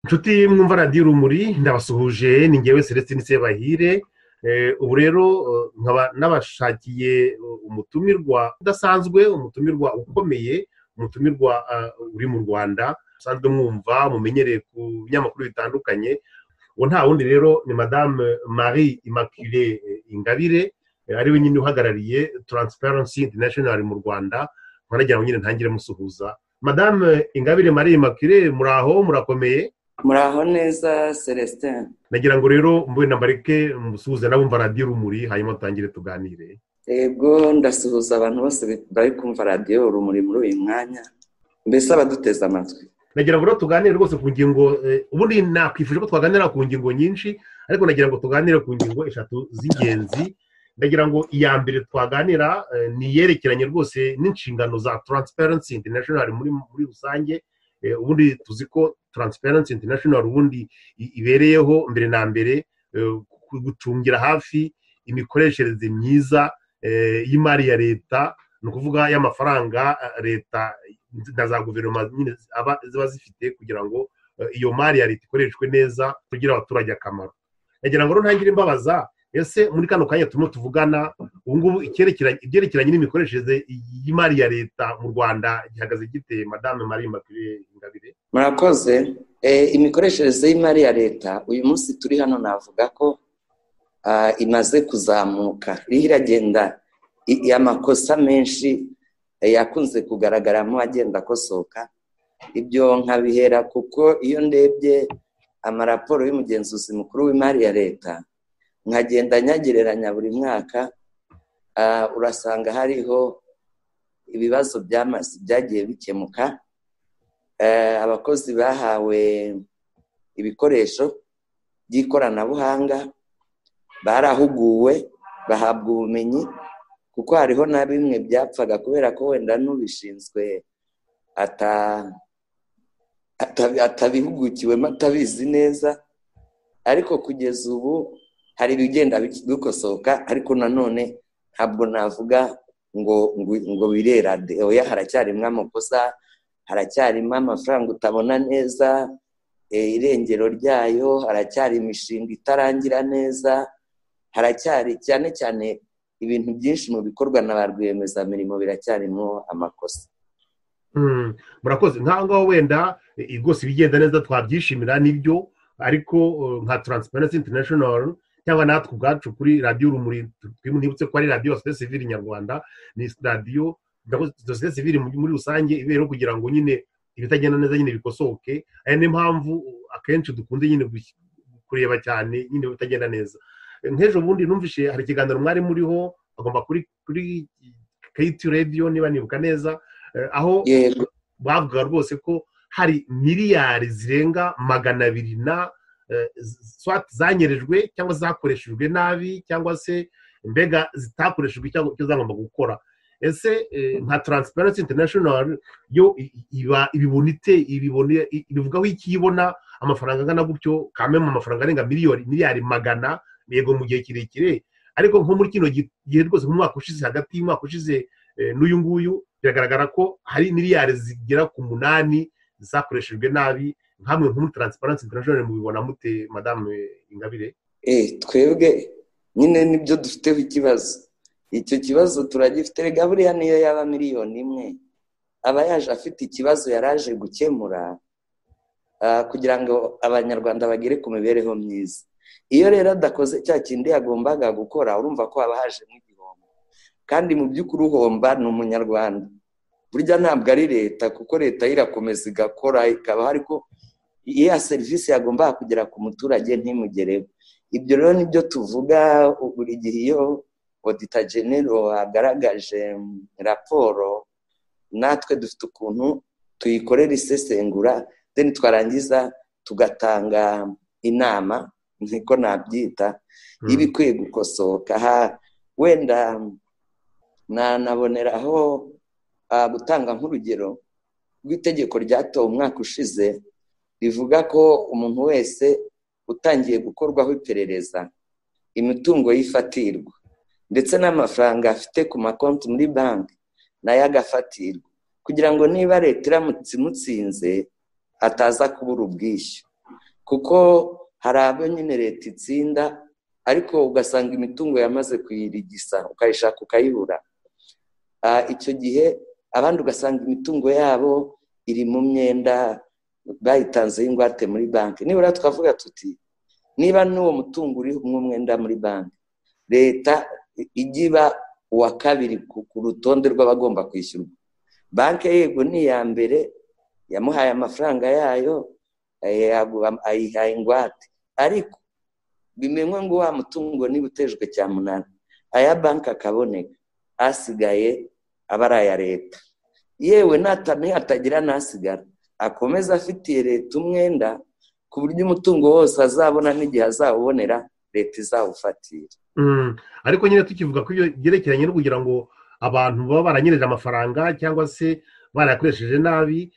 inshuti mwumva radiyo urumuri ndabasuhuje ni ngewe celestine sebahire ubu rero nkaba n'abashakiye umutumirwa udasanzwe umutumirwa ukomeye umutumirwa uri mu rwanda usanzwe mwumva mumenyereye ku binyamakuru bitandukanye ubu nta wundi rero ni madame marie imacule ingabire ari we nyine uhagarariye taransiparansi interinashinari mu rwanda nkanagira ngo nyine ntangire musuhuza madame ingabire marie imacule muraho murakomeye muraho neza celestin nagira ngo rero mube na bareke musuhuze n'abumva radiyo urumuri hanyuma dutangire tuganire yego ndasuhuza abantu bose bari kumva radiyo urumuri muri uyu mwanya mbese abaduteze amatwi nagira ngo rero tuganire rwose ku ngingo ubundi nakwifuje ko twaganira ku ngingo nyinshi ariko nagira ngo tuganire ku ngingo eshatu z'ingenzi ndagira ngo iya mbere twaganira ni iyerekeranye rwose n'inshingano za taransiparensi interinashinari muri rusange ubundi tuzi ko taransiparensi interinashinari ubundi ibereyeho mbere na mbere gucungira hafi imikoreshereze myiza y'imari ya leta ni ukuvuga y'amafaranga leta na za guverinoma nyine ziba zifite kugira ngo iyo mari ya leta ikoreshwe neza tugire abaturage akamaro nagira ngo ntangire imbabaza ese muri kano kanya turimo tuvugana ubungubu ibyerekeranye n'imikoreshereze y'imari ya leta mu rwanda gihagaze gite madame marie marie ingabire murakoze imikoreshereze y'imari ya leta uyu munsi turi hano navuga ko imaze kuzamuka iriho iragenda amakosa menshi yakunze kugaragaramo agenda akosoka ibyo nkabihera kuko iyo ndebye amaraporo y'umugenzuzi mukuru w'imari ya leta nkagenda nyagereranya buri mwaka urasanga hariho ibibazo by'amazi byagiye bikemuka abakozi bahawe ibikoresho by'ikoranabuhanga barahuguwe bahabwa ubumenyi kuko hariho na bimwe byapfaga kubera ko wenda n'ubishinzwe atabihugukiwemo atabizi neza ariko kugeza ubu hari ibigenda bikosoka ariko nanone ntabwo navuga ngo ngo birera oya haracyarimo amakosa haracyarimo amafaranga utabona neza irengero ryayo haracyari imishinga itarangira neza haracyari cyane cyane ibintu byinshi mu bikorwa na ba rwiyemezamirimo biracyarimo amakosa murakoze ngaho wenda rwose ibigenda neza twabyishimira nibyo ariko nka taransiparensi interinashinoro cyangwa natwe ubwacu kuri radiyo urumuri twibutse ko ari radiyo sosiyete sivili nyarwanda ni radiyo sosiyete sivili muri rusange ibereho kugira ngo nyine ibitagenda neza nyine bikosoke aya niyo mpamvu akenshi dukunze nyine kureba cyane nyine ibitagenda neza nk'ejo bundi numvishe hari ikiganiro mwari muriho agomba kuri kuri keyiti radiyo niba nibuka neza aho bavuga rwose ko hari miliyari zirenga magana abiri na zanyerejwe cyangwa zakoreshejwe nabi cyangwa se mbega zitakoreshejwe cyangwa icyo zagomba gukora ese nka taransiparensi interinashinari yo ibibona ite ibivugaho iki ibona amafaranga angana gutyo kamwe mu mafaranga arenga miliyoni miliyari magana yego mu gihe kirekire ariko nko muri kino gihe rwose mu mwaka ushize hagati y'umwaka ushize n'uyu nguyu biragaragara ko hari miliyari zigera ku munani zakoreshejwe nabi nkamwe muri taransiparansi international mubibona mute madame ingabire twebwe nyine nibyo dufiteho ikibazo icyo kibazo turagifite rega buriya niyo yaba miliyoni imwe aba yaje afite ikibazo yari aje gukemura kugira ngo abanyarwanda bagere ku mibereho myiza iyo rero adakoze cya kindi yagombaga gukora urumva ko haba hajemo igihombo kandi mu by'ukuri uhomba ni umunyarwanda burya ntabwo ari leta kuko leta irakomeza igakora ikabaho ariko iya serivisi yagombaga kugera ku muturage ntimugereho ibyo rero nibyo tuvuga buri gihe iyo odita genero agaragaje raporo natwe dufite ukuntu tuyikorera isesengura deni twarangiza tugatanga inama niko nabyita y'ibikwiye gukosoka wenda nanaboneraho gutanga nk'urugero rw'itegeko ryatowe umwaka ushize rivuga ko umuntu wese utangiye gukorwaho iperereza imitungo yifatirwa ndetse n'amafaranga afite ku makonti muri banki nayo agafatirwa kugira ngo niba leta iramutse imutsinze ataza kubura ubwishyu kuko hari abo nyine leta itsinda ariko ugasanga imitungo yamaze kuyirigisa ukayishaka ukayibura icyo gihe abandi ugasanga imitungo yabo iri mu myenda bayitanzeho ingwate muri banki nibura twavuga tuti niba n'uwo mutungo uri mwenda muri banki leta ijya iba uwa kabiri ku rutonde rw'abagomba kwishyurwa banki yego ni iya mbere yamuhaye amafaranga yayo ayihaye ingwate ariko bimenywe ngo wa mutungo niba utejwe cya munani aya banki akaboneka asigaye aba ari aya leta yewe natagira n'asigara akomeza afitiye leta umwenda ku buryo umutungo wose azabona n'igihe azawubonera leta izawufatira ariko nyine tukivuga ko ibyo byerekeranye no kugira ngo abantu baba baranyereje amafaranga cyangwa se barayakoresheje nabi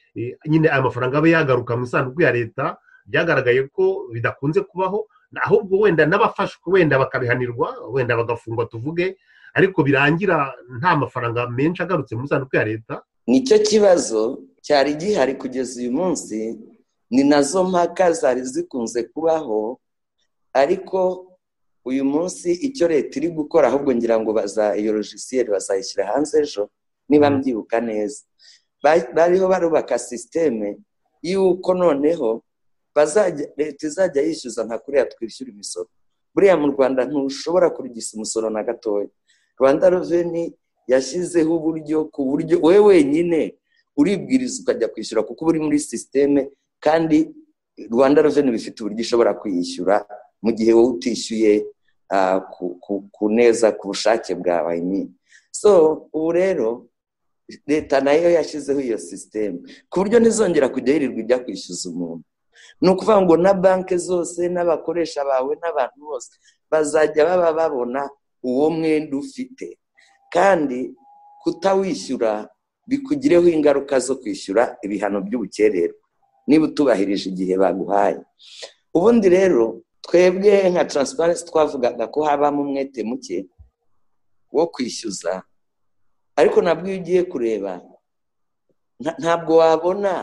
nyine aya mafaranga abe yagaruka mu isanduku ya leta byagaragaye ko bidakunze kubaho ahubwo wenda n'abafashwe wenda bakabihanirwa wenda bagafungwa tuvuge ariko birangira nta mafaranga menshi agarutse mu isanduku ya leta nicyo kibazo cyari gihari kugeza uyu munsi ni nazo mpaka zari zikunze kubaho ariko uyu munsi icyo leta iri gukora ahubwo ngira ngo bazayorogisiyeri bazayishyira hanze ejo niba mbyibuka neza bariho barubaka sisiteme y'uko noneho leta izajya yishyuza nka kuriya twishyura imisoro buriya mu rwanda ntushobora kurigisa umusoro na gatoya rwanda reveni yashyizeho uburyo ku buryo wowe wenyine uribwiriza ukajya kwishyura kuko uba uri muri sisiteme kandi rwanda reveni bifite uburyo ishobora kuyishyura mu gihe wowe utishyuye ku neza ku bushake bwawe nyine so ubu rero leta nayo yashyizeho iyo sisiteme ku buryo ntizongera kujya yirirwa ijya kwishyuza umuntu ni ukuvuga ngo na banki zose n'abakoresha bawe n'abantu bose bazajya baba babona uwo mwenda ufite kandi kutawishyura bikugireho ingaruka zo kwishyura ibihano by'ubukererwe niba utubahirije igihe baguhaye ubundi rero twebwe nka taransiparensi twavugaga ko habamo umwete muke wo kwishyuza ariko nabwo iyo ugiye kureba ntabwo wabona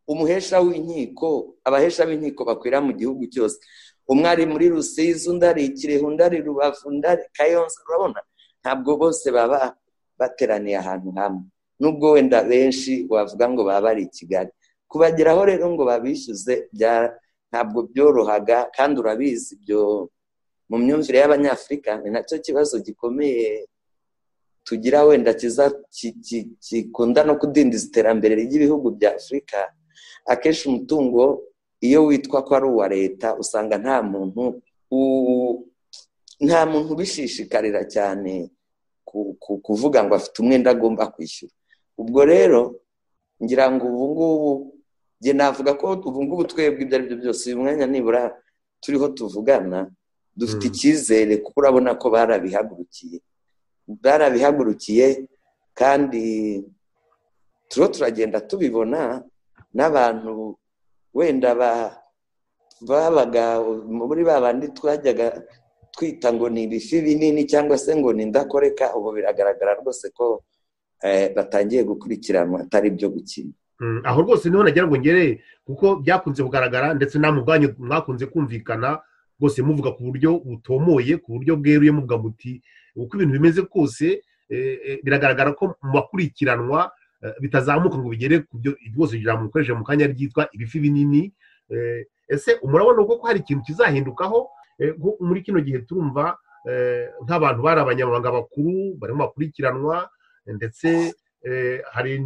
umuhesha w'inkiko abahesha b'inkiko bakwira mu gihugu cyose umwe ari muri rusizi undi ari kirehe undi ari rubavu undi ari kayonza urabona ntabwo bose baba bateraniye ahantu hamwe nubwo wenda benshi wavuga ngo baba bari i kigali kubageraho rero ngo babishyuze ntabwo byorohaga kandi urabizi ibyo mu myumvire y'abanyafurika ni nacyo kibazo gikomeye tugira wenda gikunda no kudindiza iterambere ry'ibihugu bya afurika akenshi umutungo iyo witwa ko ari uwa leta usanga nta muntu nta muntu ubishishikarira cyane kuvuga ngo afite umwenda agomba kwishyura ubwo rero ngira ngo ubu ngubu njye navuga ko ubu ngubu twebwe ibyo ari byo byose uyu mwanya nibura turiho tuvugana dufite icyizere kuko urabona ko barabihagurukiye barabihagurukiye kandi turiho turagenda tubibona n'abantu wenda babaga muri babandi twajyaga twita ngo ni ibifi binini cyangwa se ngo ni indakoreka ubu biragaragara rwose ko batangiye gukurikiranwa atari ibyo gukina aho rwose niho nagira ngo ngere kuko byakunze kugaragara ndetse namwe ubwanyu mwakunze kumvikana rwose muvuga ku buryo butomoye ku buryo bweruye muvuga muti uko ibintu bimeze kose biragaragara ko mu bakurikiranwa bitazamuka ngo bigere ku byo rwose ijambo mukoreshe mu kanya ryitwa ibifi binini ese murabona ko hari ikintu kizahindukaho muri kino gihe turumva nk'abantu bari abanyamabanga bakuru barimo bakurikiranwa ndetse hari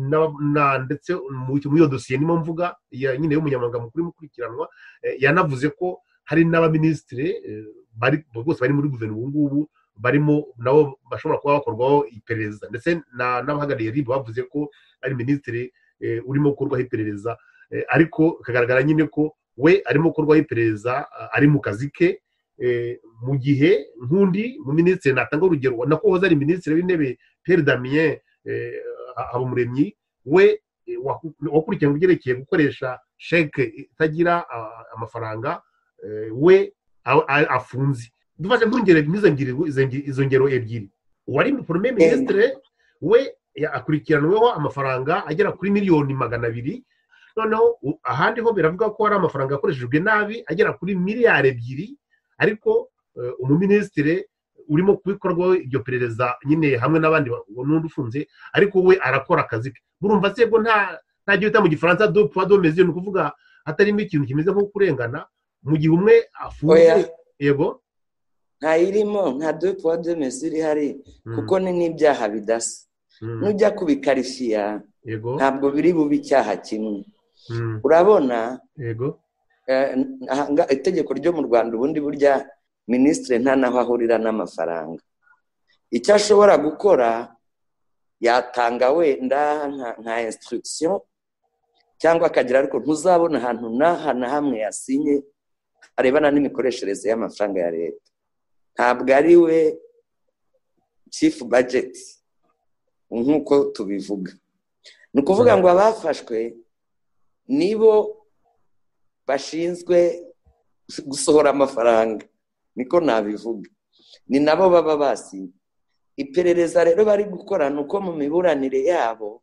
ndetse muri iyo dosiye niyo mvuga nyine y'umunyamabanga mukuru imukurikiranwa yanavuze ko hari n'abaminisitiri bose bari muri guverinoma ubu ngubu barimo nabo bashobora kuba bakorwaho iperereza ndetse n'abahagarariye ribu bavuze ko ari minisitiri urimo gukorwaho iperereza ariko bikagaragara nyine ko we arimo gukorwaho iperereza ari mu kazi ke mu gihe nk'undi mu minisitiri natanga urugero nako hoza ari minisitiri w'intebe peri damien habumuremyi we wakurikirana ibyerekeye gukoresha sheke itagira amafaranga we afunze dufashe nk'ingero izo ngero ebyiri uwari porome minisitire we akurikiranweho amafaranga agera kuri miliyoni magana abiri noneho ahandi ho biravuga ko hari amafaranga yakoreshejwe nabi agera kuri miliyari ebyiri ariko umuminisitiri urimo kubikorwaho iryo perereza nyine hamwe n'abandi n'undi ufunze ariko we arakora akazi ke burumva se ko nta gihe bita mu gifaransa do puwa do mezi ni ukuvuga hatarimo ikintu kimeze nko kurengana mu gihe umwe afunze yego ntayirimo nta do puwa do mezi irihari kuko ni n'ibyaha bidasa nujya kubikarifiya ntabwo biri bube icyaha kimwe urabona itegeko ryo mu rwanda ubundi burya minisitiri nta naho ahurira n'amafaranga icyo ashobora gukora yatanga wenda nka insitirigisiyo cyangwa akagira ariko ntuzabona ahantu n'aha na hamwe yasinye arebana n'imikoreshereze y'amafaranga ya leta ntabwo ari we cifu bajeti nk'uko tubivuga ni ukuvuga ngo abafashwe nibo bashinzwe gusohora amafaranga niko nabivuga ni nabo baba basinye iperereza rero bari gukora ni uko mu miburanire yabo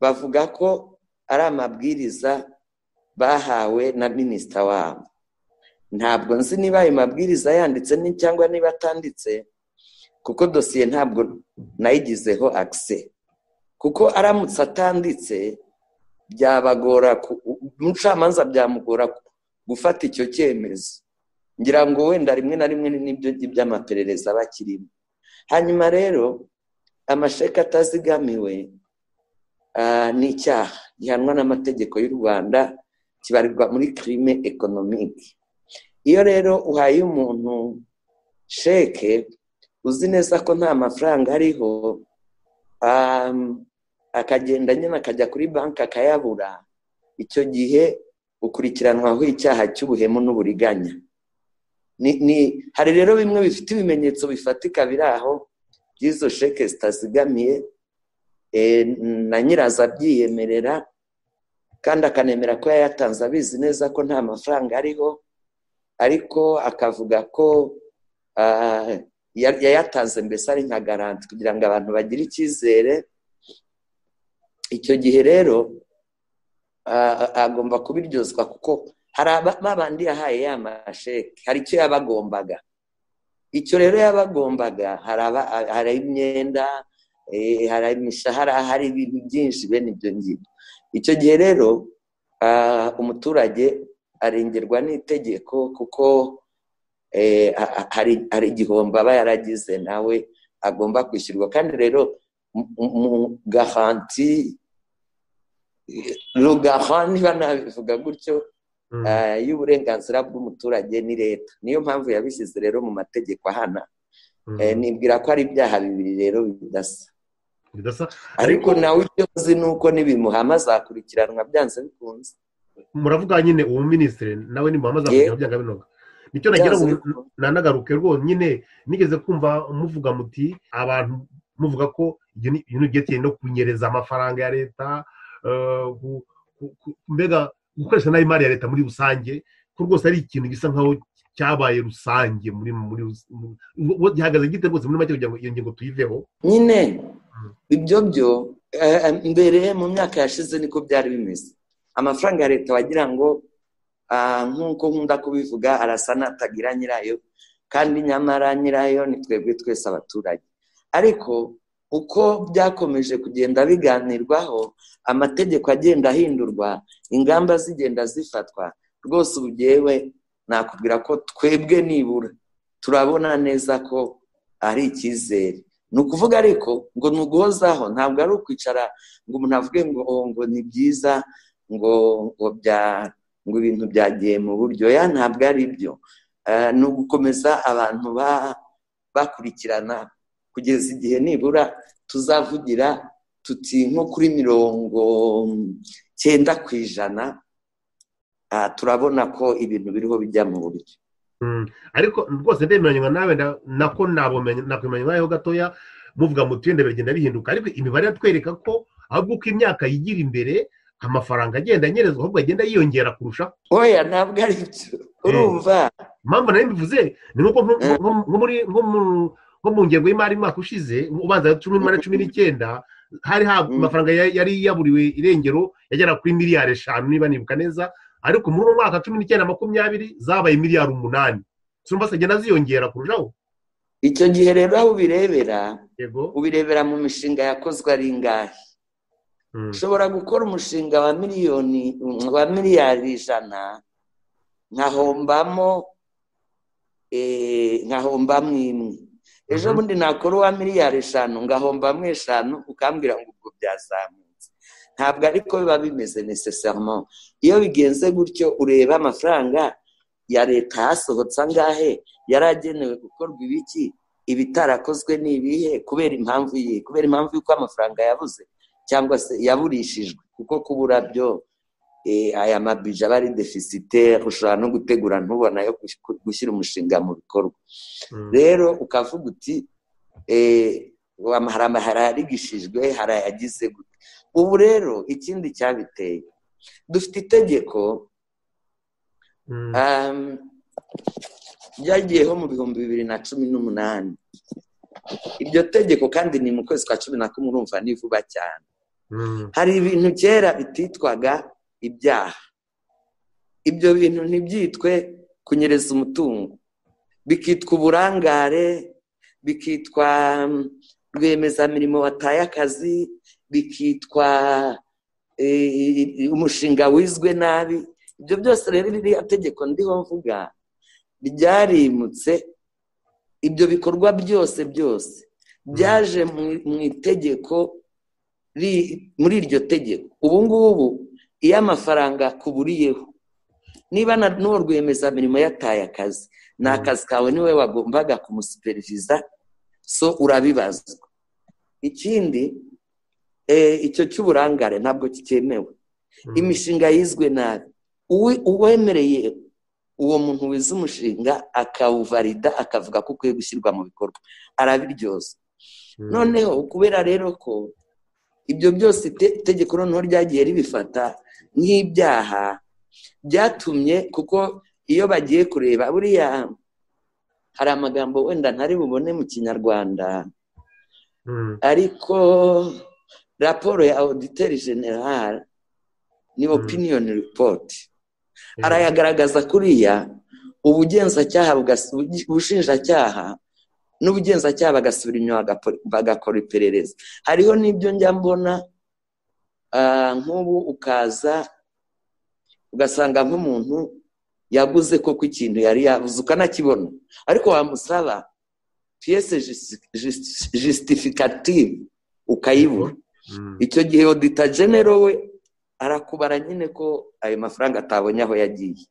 bavuga ko ari amabwiriza bahawe na minisita wabo ntabwo nzi niba ayo mabwiriza yanditse cyangwa niba atanditse kuko dosiye ntabwo nayigizeho akise kuko aramutse atanditse byabagora umucamanza byamugora gufata icyo cyemezo ngira ngo wenda rimwe na rimwe n'ibyo by'amaperereza bakirimo hanyuma rero amasheka atazigamiwe ni icyaha gihanwa n'amategeko y'u rwanda kibarirwa muri kirime ekonomike iyo rero uhaye umuntu sheke uzi neza ko nta mafaranga ariho akagenda nyine akajya kuri banki akayabura icyo gihe ukurikiranwaho icyaha cy'ubuhemu n'uburiganya hari rero bimwe bifite ibimenyetso bifatika biri aho by'izo sheke zitazigamiye na nyirazo abyiyemerera kandi akanemera ko yayatanze abizi neza ko nta mafaranga ariho ariko akavuga ko yayatanze mbese ari nka garanti kugira ngo abantu bagire icyizere icyo gihe rero agomba kubiryozwa kuko hari abandi yahaye ya masheke hari icyo yabagombaga icyo rero yabagombaga hari imyenda hari imishahara hari ibintu byinshi bene ibyo ngibyo icyo gihe rero umuturage arengerwa n'itegeko kuko hari igihombo aba yaragize nawe agomba kwishyurwa kandi rero mu gahanti rugaha niba nabivuga gutyo y'uburenganzira bw'umuturage ni leta niyo mpamvu yabishyize rero mu mategeko ahana nibwira ko ari ibyaha bibiri rero bidasa ariko nawe icyo uzi ni uko n'ibimuhama zakurikiranwa byanze bikunze muravuga nyine uwo minisitiri nawe nimuhama zakurikiranwa byanze binoga nicyo nagira ngo nanagaruke rwose nyine nigeze kumva muvuga muti abantu muvuga ko ibintu byerekeye no kunyereza amafaranga ya leta mbega gukoresha nabi imari ya leta muri rusange ko rwose ari ikintu gisa nkaho cyabaye rusange muri muri gihagaze gite rwose muri make kugira ngo iyo ngingo tuyiveho nyine ibyo byo mbere mu myaka yashize niko byari bimeze amafaranga ya leta wagira ngo nk'uko nkunda kubivuga arasa n'atagira nyirayo kandi nyamara nyirayo ni twebwe twese abaturage ariko uko byakomeje kugenda biganirwaho amategeko agenda ahindurwa ingamba zigenda zifatwa rwose ubu byewe nakubwira ko twebwe nibura turabona neza ko ari icyizere ni ukuvuga ariko ngo ni uguhozaho ntabwo ari ukwicara ngo umuntu avuge ngo ngo ni byiza ngo ngo bya ngo ibintu byagiye mu buryo ya ntabwo ari byo ni ugukomeza abantu bakurikirana kugeza igihe nibura tuzavugira tuti nko kuri mirongo cyenda ku ijana turabona ko ibintu biriho bijya mu buryo ariko rwose ndemeranywa nawe nako nakwimenya ho gatoya muvuga ngo tuyende biragenda bihinduka ariko imibare iratwereka ko ahubwo uko imyaka yigira imbere amafaranga agenda anyerezwa ahubwo agenda yiyongera kurushaho oya ntabwo ari byo urumva impamvu nayo mbivuze ni nko muri nko mu ngengo y'imari umwaka ushize ubanza cumi n'umunani cumi n'icyenda hari amafaranga yari yaburiwe irengero yagera kuri miliyari eshanu niba nibuka neza ariko muri uwo mwaka cumi n'icyenda makumyabiri zabaye miliyari umunani zumva zigenda ziyongera kurushaho icyo gihe rero aho ubirebera ubirebera mu mishinga yakozwe ari ingahe ushobora gukora umushinga wa miliyoni wa miliyari ijana nkahombamo nkahombamo imwe ejo bundi nakora uwa miliyari eshanu ngahombamo eshanu ukambwira ngo ubwo byazamutse ntabwo ariko biba bimeze nesesarimo iyo bigenze gutyo ureba amafaranga ya leta yasohotse angahe yari agenewe gukorwa ibiki ibitarakozwe ni ibihe kubera impamvu ye kubera impamvu y'uko amafaranga yabuze cyangwa se yaburishijwe kuko kubura byo aya mabije aba ari defisite ushobora no gutegura ntubona yo gushyira umushinga mu bikorwa rero ukavuga uti hari ayarigishijwe hari ayagize gute ubu rero ikindi cyabiteye dufite itegeko ryagiyeho mu bihumbi bibiri na cumi n'umunani iryo tegeko kandi ni mu kwezi kwa cumi na kumwe urumva ni vuba cyane hari ibintu kera bititwaga ibyaha ibyo bintu ntibyitwe kunyereza umutungo bikitwa uburangare bikitwa rwiyemezamirimo wataye akazi bikitwa umushinga wizwe nabi ibyo byose rero ririya tegeko ndiho mvuga ryarimutse ibyo bikorwa byose byose byaje mu itegeko muri iryo tegeko ubu ngubu iyo amafaranga akuburiyeho niba n'uwo rwiyemezamirimo yataye akazi ni akazi kawe niwe wagombaga kumusiperiviza so urabibazwa ikindi icyo cy'uburangare ntabwo kikemewe imishinga yizwe nabi uwemereye uwo muntu wize umushinga akawuvarida akavuga ko ukwiye gushyirwa mu bikorwa arabiryoza noneho kubera rero ko ibyo byose itegeko noneho ryagiye ribifata nk'ibyaha byatumye kuko iyo bagiye kureba buriya hari amagambo wenda ntari bubone mu kinyarwanda ariko raporo ya auditeri generale ni opiniyoni ripoti arayagaragaza kuriya ubugenzacyaha ubushinjacyaha n'ubugenzacyaha bagasubira inyuma bagakora iperereza hariho n'ibyo njya mbona nk'ubu ukaza ugasanga nk'umuntu yaguze koko ikintu yari yabuze ukanakibona ariko wamusaba piyese jisitifikativu ukayibura icyo gihe odita genero we arakubara nyine ko ayo mafaranga atabonye aho yagiye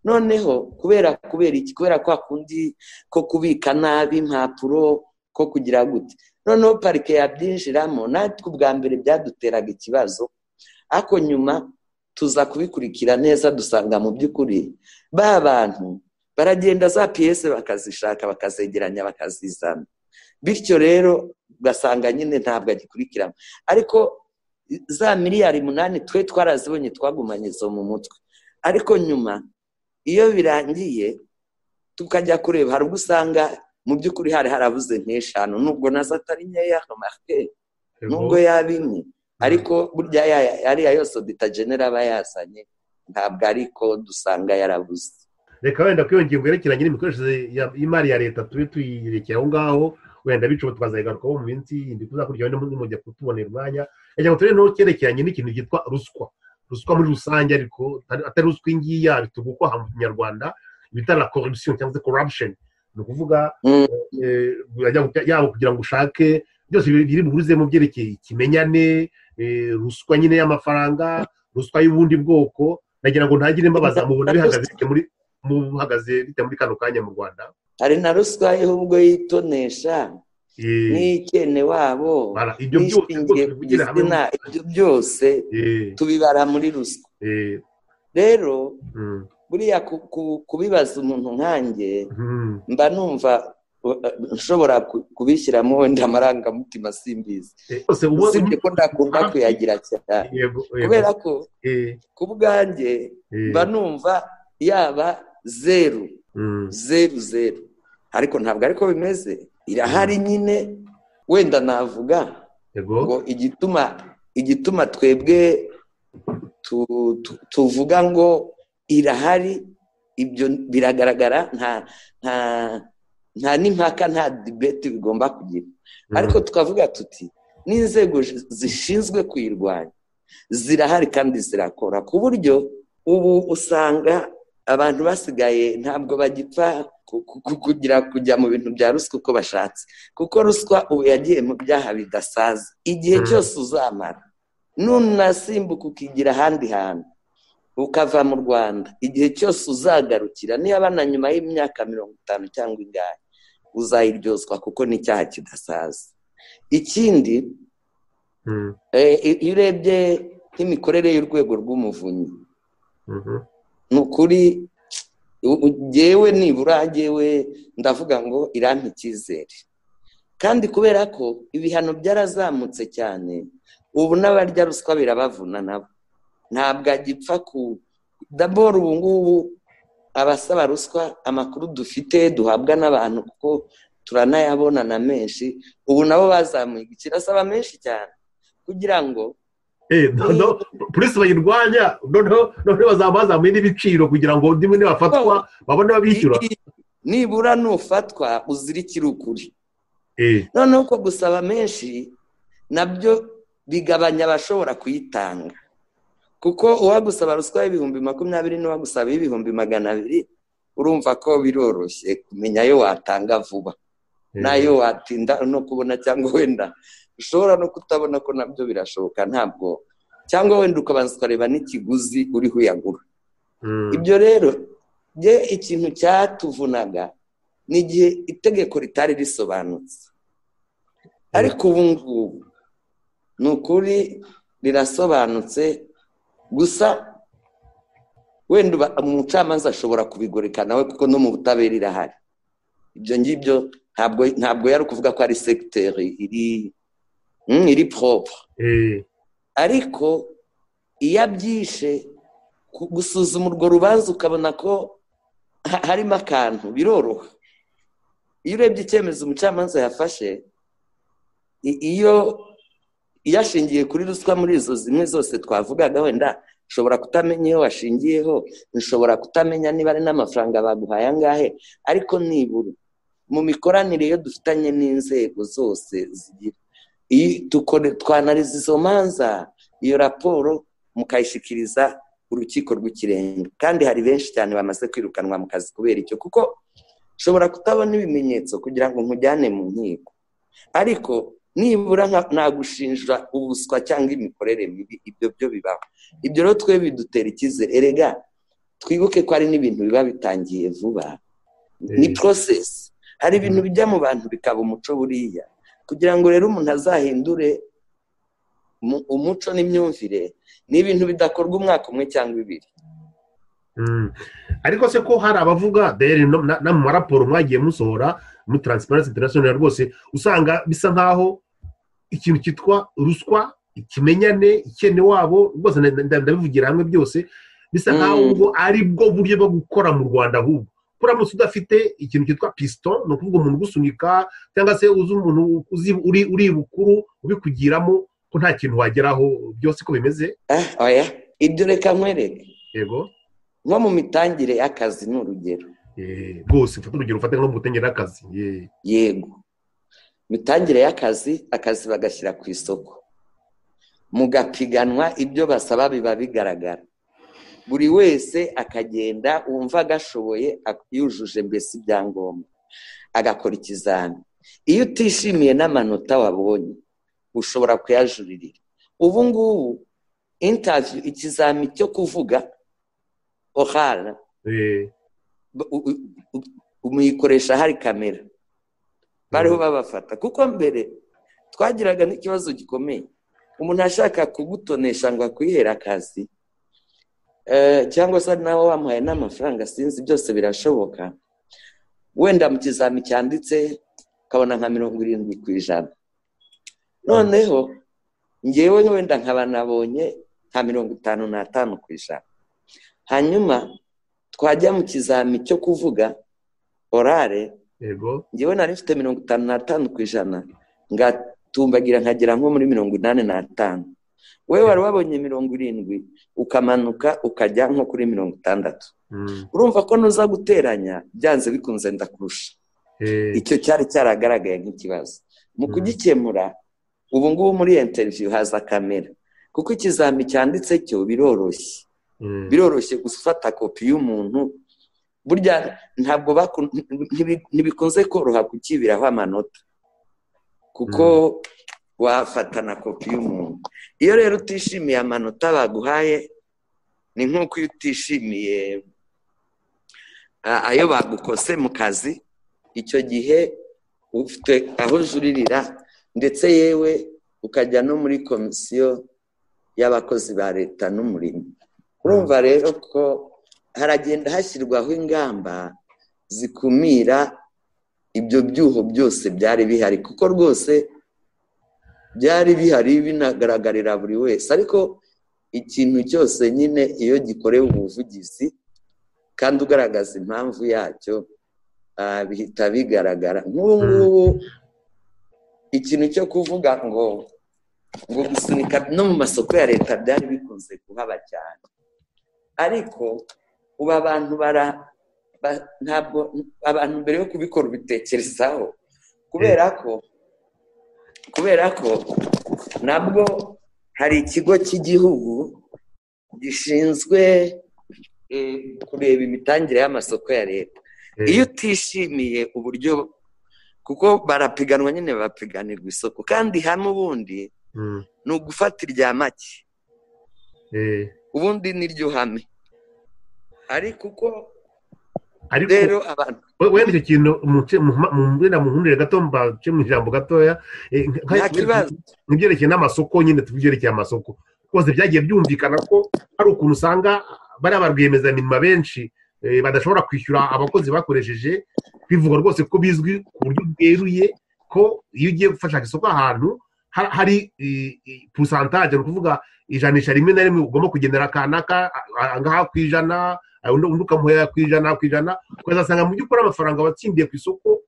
noneho kubera kubera iki kubera kwa kundi ko kubika nabi impapuro ko kugira gute noneho parike yabyinjiramo natwe ubwa mbere byaduteraga ikibazo ariko nyuma tuza kubikurikira neza dusanga mu by'ukuri ba bantu baragenda za piyese bakazishaka bakazegeranya bakazizana bityo rero ugasanga nyine ntabwo agikurikirana ariko za miliyari munani twe twarazibonye twagumanye izo mu mutwe ariko nyuma iyo birangiye tukajya kureba hari ubwo usanga mu by'ukuri hari harabuze nk'eshanu nubwo nazo atari nkeya marike nubwo yaba imwe ariko burya yariya yose bitagenera aba yazanye ntabwo ariko dusanga yarabuze reka wenda kuri iyo ngingo yerekeranye n'imikoreshereze y'imari ya leta tube tuyirekeye aho ngaho wenda bica tukazayigarukaho mu minsi yindi tuzakurikiyeho n'umujya kutubonera umwanya reka turebe n'aho cyerekeranye n'ikintu cyitwa ruswa ruswa muri rusange ariko atari ruswa iyi ngiyi yabitugu ko mu kinyarwanda bita la corruption cyangwa se corruption ni ukuvuga yaba kugira ngo ushake byose biri buhurize mu byerekeye ikimenyane ruswa nyine y'amafaranga ruswa y'ubundi bwoko nagira ngo ntagire imbabazi mubona bihagaze bite muri kano kanya mu rwanda hari na ruswa y'ubwo yitonesha n'ikene wabo n'ishingiye ku gitsina ibyo byose tubibara muri ruswa rero buriya kubibaza umuntu nkange mba numva nshobora kubishyiramo wenda amarangamutima simbizi usibye ko ndakunda kuyagira cyane kubera ko ku bwanjye mba numva yaba zeru zeru zeru ariko ntabwo ariko bimeze irahari nyine wenda navuga yego ngo igituma igituma twebwe tu- tu- tuvuga ngo irahari ibyo biragaragara nta nta nta n'impaka nta dibeti bigomba kugira ariko tukavuga tuti n'inzego zi- zishinzwe kuyirwanya zirahari kandi zirakora ku buryo ubu usanga abantu basigaye ntabwo bagipfa ku- ku- ku- kugira kujya mu bintu bya ruswa uko bashatse kuko ruswa ubu yagiye mu byaha bidasaza igihe Mhm. cyose uzamara nunasimbuka ukigira ahandi hantu ukava mu rwanda igihe cyose uzagarukira niba na nyuma y'imyaka mirongo itanu cyangwa ingahe uzayiryozwa kuko ni icyaha kidasaza ikindi Mm, eh, iyo urebye nk'imikorere y'urwego rw'umuvunyi mhm, ni ukuri u- u- njyewe nibura njyewe ndavuga ngo irampa icyizere kandi kubera ko ibihano byarazamutse cyane ubu n'abarya ruswa birabavuna nabo ntabwo agipfa ku daboro ubu ngubu abasaba ruswa amakuru dufite duhabwa n'abantu kuko turanayabona na menshi ubu nabo bazamuye igiciro asaba menshi cyane kugira ngo eh, no- no, polisi bayirwanya noneho noneho bazamuye n'ibiciro kugira ngo ndimwe nibafatwa babone babishyura nibura nufatwa uzirikire ukuri Eh, noneho ko gusaba menshi nabyo bigabanya abashobora kuyitanga kuko uwagusaba ruswa y'ibihumbi makumyabiri n'uwagusaba y'ibihumbi magana abiri urumva ko biroroshye kumenya ayo watanga vuba eh, n'ayo watinda no kubona cyangwa wenda ushobora no kutabona ko nabyo birashoboka ntabwo cyangwa wenda ukabanza ukareba n'ikiguzi uriho uyagura mm, ibyo rero bye ikintu cyatuvunaga ni igihe itegeko ritari risobanutse ariko ubu ngubu ni ukuri rirasobanutse gusa wenda uba- umucamanza ashobora kubigoreka nawe kuko no mu butabera irahari ibyo ngibyo ntabwo ntabwo yari ukuvuga ko ari segiteri iri mm, iri poropure eh, ariko iyo abyishe ku- gusuzuma urwo rubanza ukabona ko ha- harimo akantu biroroha iyo urebye icyemezo umucamanza yafashe i- iyo iyo ashingiye kuri ruswa muri izo zimwe zose twavugaga wenda nshobora kutamenya iyo washingiyeho nshobora kutamenya niba ari n'amafaranga baguhaye angahe ariko nibura mu mikoranire iyo dufitanye n'inzego zose zigira iyi tukore- twanariza izo manza iyo raporo mukayishyikiriza urukiko rw'ikirenga kandi hari benshi cyane bamaze kwirukanwa mu kazi kubera icyo kuko nshobora kutabona ibimenyetso kugira ngo nkujyane mu nkiko ariko nibura nka- nagushinja ubuswa cyangwa imikorere mibi ibyo byo bibaho ibyo rero twe bidutera icyizere erega twibuke ko hari n'ibintu biba bitangiye vuba ni Eh. porosesi hari ibintu bijya mu bantu bikaba umuco buriya kugira ngo rero umuntu azahindure mu- umuco n'imyumvire ni ibintu bidakorwa umwaka umwe cyangwa ibiri mm. ariko se ko hari abavuga deri no- na na mu maraporo mwagiye musohora muri taransiparensi interinasiyonari rwose usanga bisa nk'aho ikintu cyitwa ruswa ikimenyane ikene wabo rwose nda- nda- ndabivugira hamwe byose bisa Mm. nk'aho ubwo ari bwo buryo bwo gukora mu rwanda ahubwo uramutse udafite ikintu cyitwa pisito ni ukuvuga umuntu ugusunika cyangwa se uzi umuntu uzi uri uri bukuru ubikugiramo ko nta kintu wageraho byose ko bimeze Ah, oya ibyo reka nkwereke yego nko mu mitangire y'akazi ni urugero Eh, rwose ufate urugero ufate nko mu butengera akazi yego imitangire y'akazi akazi bagashyira ku isoko mu gapiganwa ibyo basaba biba bigaragara buri wese akagenda wumva agashoboye ak- yujuje mbese ibyangombwa agakora ikizami iyo utishimiye n'amanota wabonye ushobora kuyajuririra ubu ngubu intaviyu ikizami cyo kuvuga ohara ba- u- u- u- umuyikoresha hari kamera bariho babafata kuko mbere twagiraga n'ikibazo gikomeye umuntu ashaka kugutonesha ngo akwihere akazi eh, cyangwa se ari nawe wamuhaye n'amafaranga sinzi byose birashoboka wenda mu kizami cyanditse ukabona nka mirongo irindwi ku ijana noneho ngewe wenda nkaba nabonye nka mirongo itanu n'atanu ku ijana hanyuma twajya mu kizami cyo kuvuga orare yego ngewe nari mfite mirongo itanu n'atanu ku ijana nga tumbagira nkagera nko muri mirongo inani n'atanu wowe wari wabonye mirongo irindwi ukamanuka ukajya nko kuri mirongo itandatu urumva ko nuza guteranya byanze bikunze ndakurusha icyo cyari cyaragaragaye nk'ikibazo mu kugikemura ubu ngubu muri interiviyu haza kamera kuko ikizami cyanditse cyo biroroshye biroroshye gufata kopi y'umuntu burya ntabwo ntibikunze koroha kukibiraho amanota kuko wafatana kopi y'umuntu iyo rero utishimiye amanota baguhaye ni nk'uko iyo utishimiye ayo bagukose mu kazi icyo gihe ufite aho ujuririra ndetse yewe ukajya no muri komisiyo y'abakozi ba leta n'umurimo urumva rero ko haragenda hashyirwaho ingamba zikumira ibyo byuho byose byari bihari kuko rwose byari bihari binagaragarira buri wese ariko ikintu cyose nyine iyo gikorewe ubuvugizi kandi ugaragaza impamvu yacyo bihita bigaragara nk'ubu ngubu ikintu cyo kuvuga ngo ngo gusunika no mu masoko ya leta byari bikunze kuhaba cyane ariko ubu abantu bara ntabwo abantu mbere yo kubikora ubitekerezaho kubera ko kubera ko nabwo hari ikigo cy'igihugu gishinzwe kureba imitangire y'amasoko ya leta iyo utishimiye uburyo kuko barapiganwa nyine bapiganirwa isoko kandi hano ubundi ni ugufata irya make ubundi niryo hame ariko uko rero abantu wenda icyo kintu wenda muhundire gato mbace mu ijambo gatoya mu byerekeye n'amasoko nyine tubyerekeye amasoko rwose byagiye byumvikana ko hari ukuntu usanga bariya ba rwiyemezamirimo benshi badashobora kwishyura abakozi bakoresheje bivuga rwose ko bizwi ku buryo bweruye ko iyo ugiye gufashaka isoko ahantu hari pusantaje ni ukuvuga ijanisha rimwe na rimwe ugomba kugendera akanaka angaha ku ijana undi ukamuhera ku ijana ku ijana ukazasanga mu by'ukuri amafaranga watsindiye ku isoko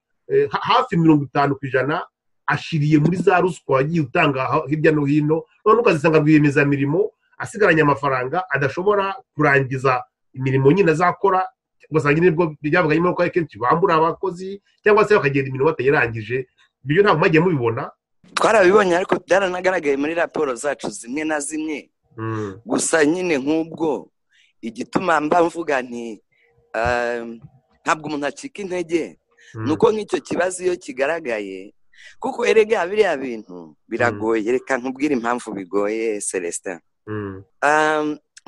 hafi mirongo itanu ku ijana ashiriye muri za ruswa wagiye utanga hirya no hino none ukazisanga rwiyemezamirimo asigaranye amafaranga adashobora kurangiza imirimo nyine azakora ugasanga nibwo byavuga nyuma yuko kenshi bambura abakozi cyangwa se bakagenda imirimo batayirangije ibyo ntabwo mwagiye mubibona twarabibonye ariko byaranagaragaye muri raporo zacu zimwe na zimwe gusa nyine nk'ubwo igituma mba mvuga nti ntabwo umuntu acika intege ni uko nk'icyo kibazo iyo kigaragaye kuko erega biriya bintu biragoye reka nkubwire impamvu bigoye celestin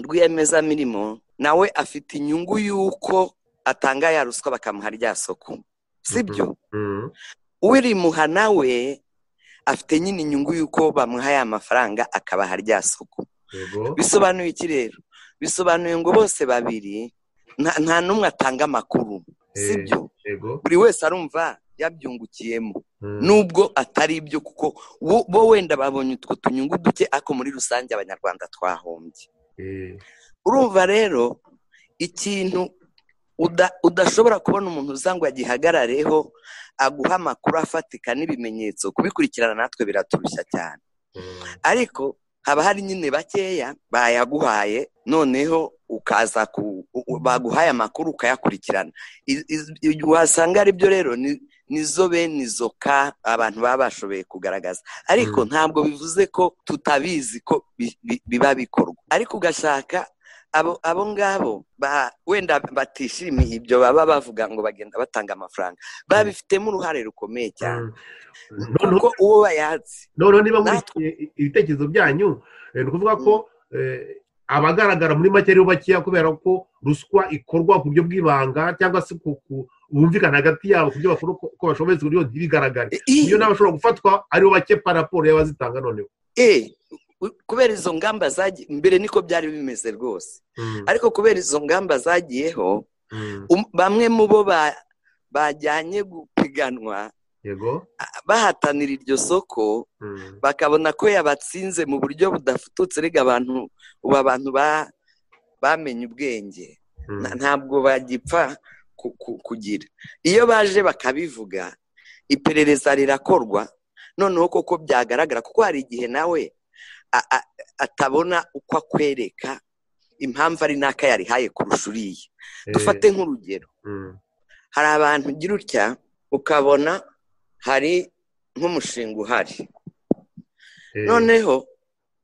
rwiyemezamirimo nawe afite inyungu y'uko atanga ya ruswa bakamuha rya soko sibyo urimuha nawe afite nyine inyungu y'uko bamuha ya mafaranga akabaha rya soko bisobanuye iki rero bisobanuye ngo bose babiri nta n'umwe atanga amakuru sibyo buri wese arumva yabyungukiyemo nubwo atari ibyo kuko bo wenda babonye utwo tunyungu duke ariko muri rusange abanyarwanda twahombye urumva rero ikintu udashobora kubona umuntu uza ngo agihagarareho aguha amakuru afatika n'ibimenyetso kubikurikirana natwe biraturushya cyane ariko haba hari nyine bakeya bayaguhaye noneho ukaza baguhaye amakuru ukayakurikirana wasanga aribyo rero nizo bene izo ka abantu baba bashoboye kugaragaza ariko ntabwo bivuze ko tutabizi ko biba bikorwa ariko ugashaka abo ngabo wenda batishimiye ibyo baba bavuga ngo bagenda batanga amafaranga babifitemo uruhare rukomeye cyane kuko uwo bayatse noneho niba muri ibitekerezo byanyu ni ukuvuga ko abagaragara muri make aribo bakeya kubera ko ruswa ikorwa ku buryo bw'ibanga cyangwa se bumvikana hagati yabo ku byo bakora uko bashoboye kugira ngo ntibigaragare iyo nawe ashobora gufatwa aribo bake paraporo y'abazitanga noneho kubera izo ngamba zagiye mbere niko byari bimeze rwose ariko kubera izo ngamba zagiyeho bamwe mu bo bajyanye gupiganwa bahatanira iryo soko bakabona ko yabatsinze mu buryo budafututse rega abantu ubu abantu bamenye ubwenge ntabwo bagipfa kugira iyo baje bakabivuga iperereza rirakorwa noneho koko byagaragara kuko hari igihe nawe atabona uko akwereka impamvu ari n'aka yarihaye kurusha uriya dufate nk'urugero hari abantu ugira utya ukabona hari nk'umushinga uhari noneho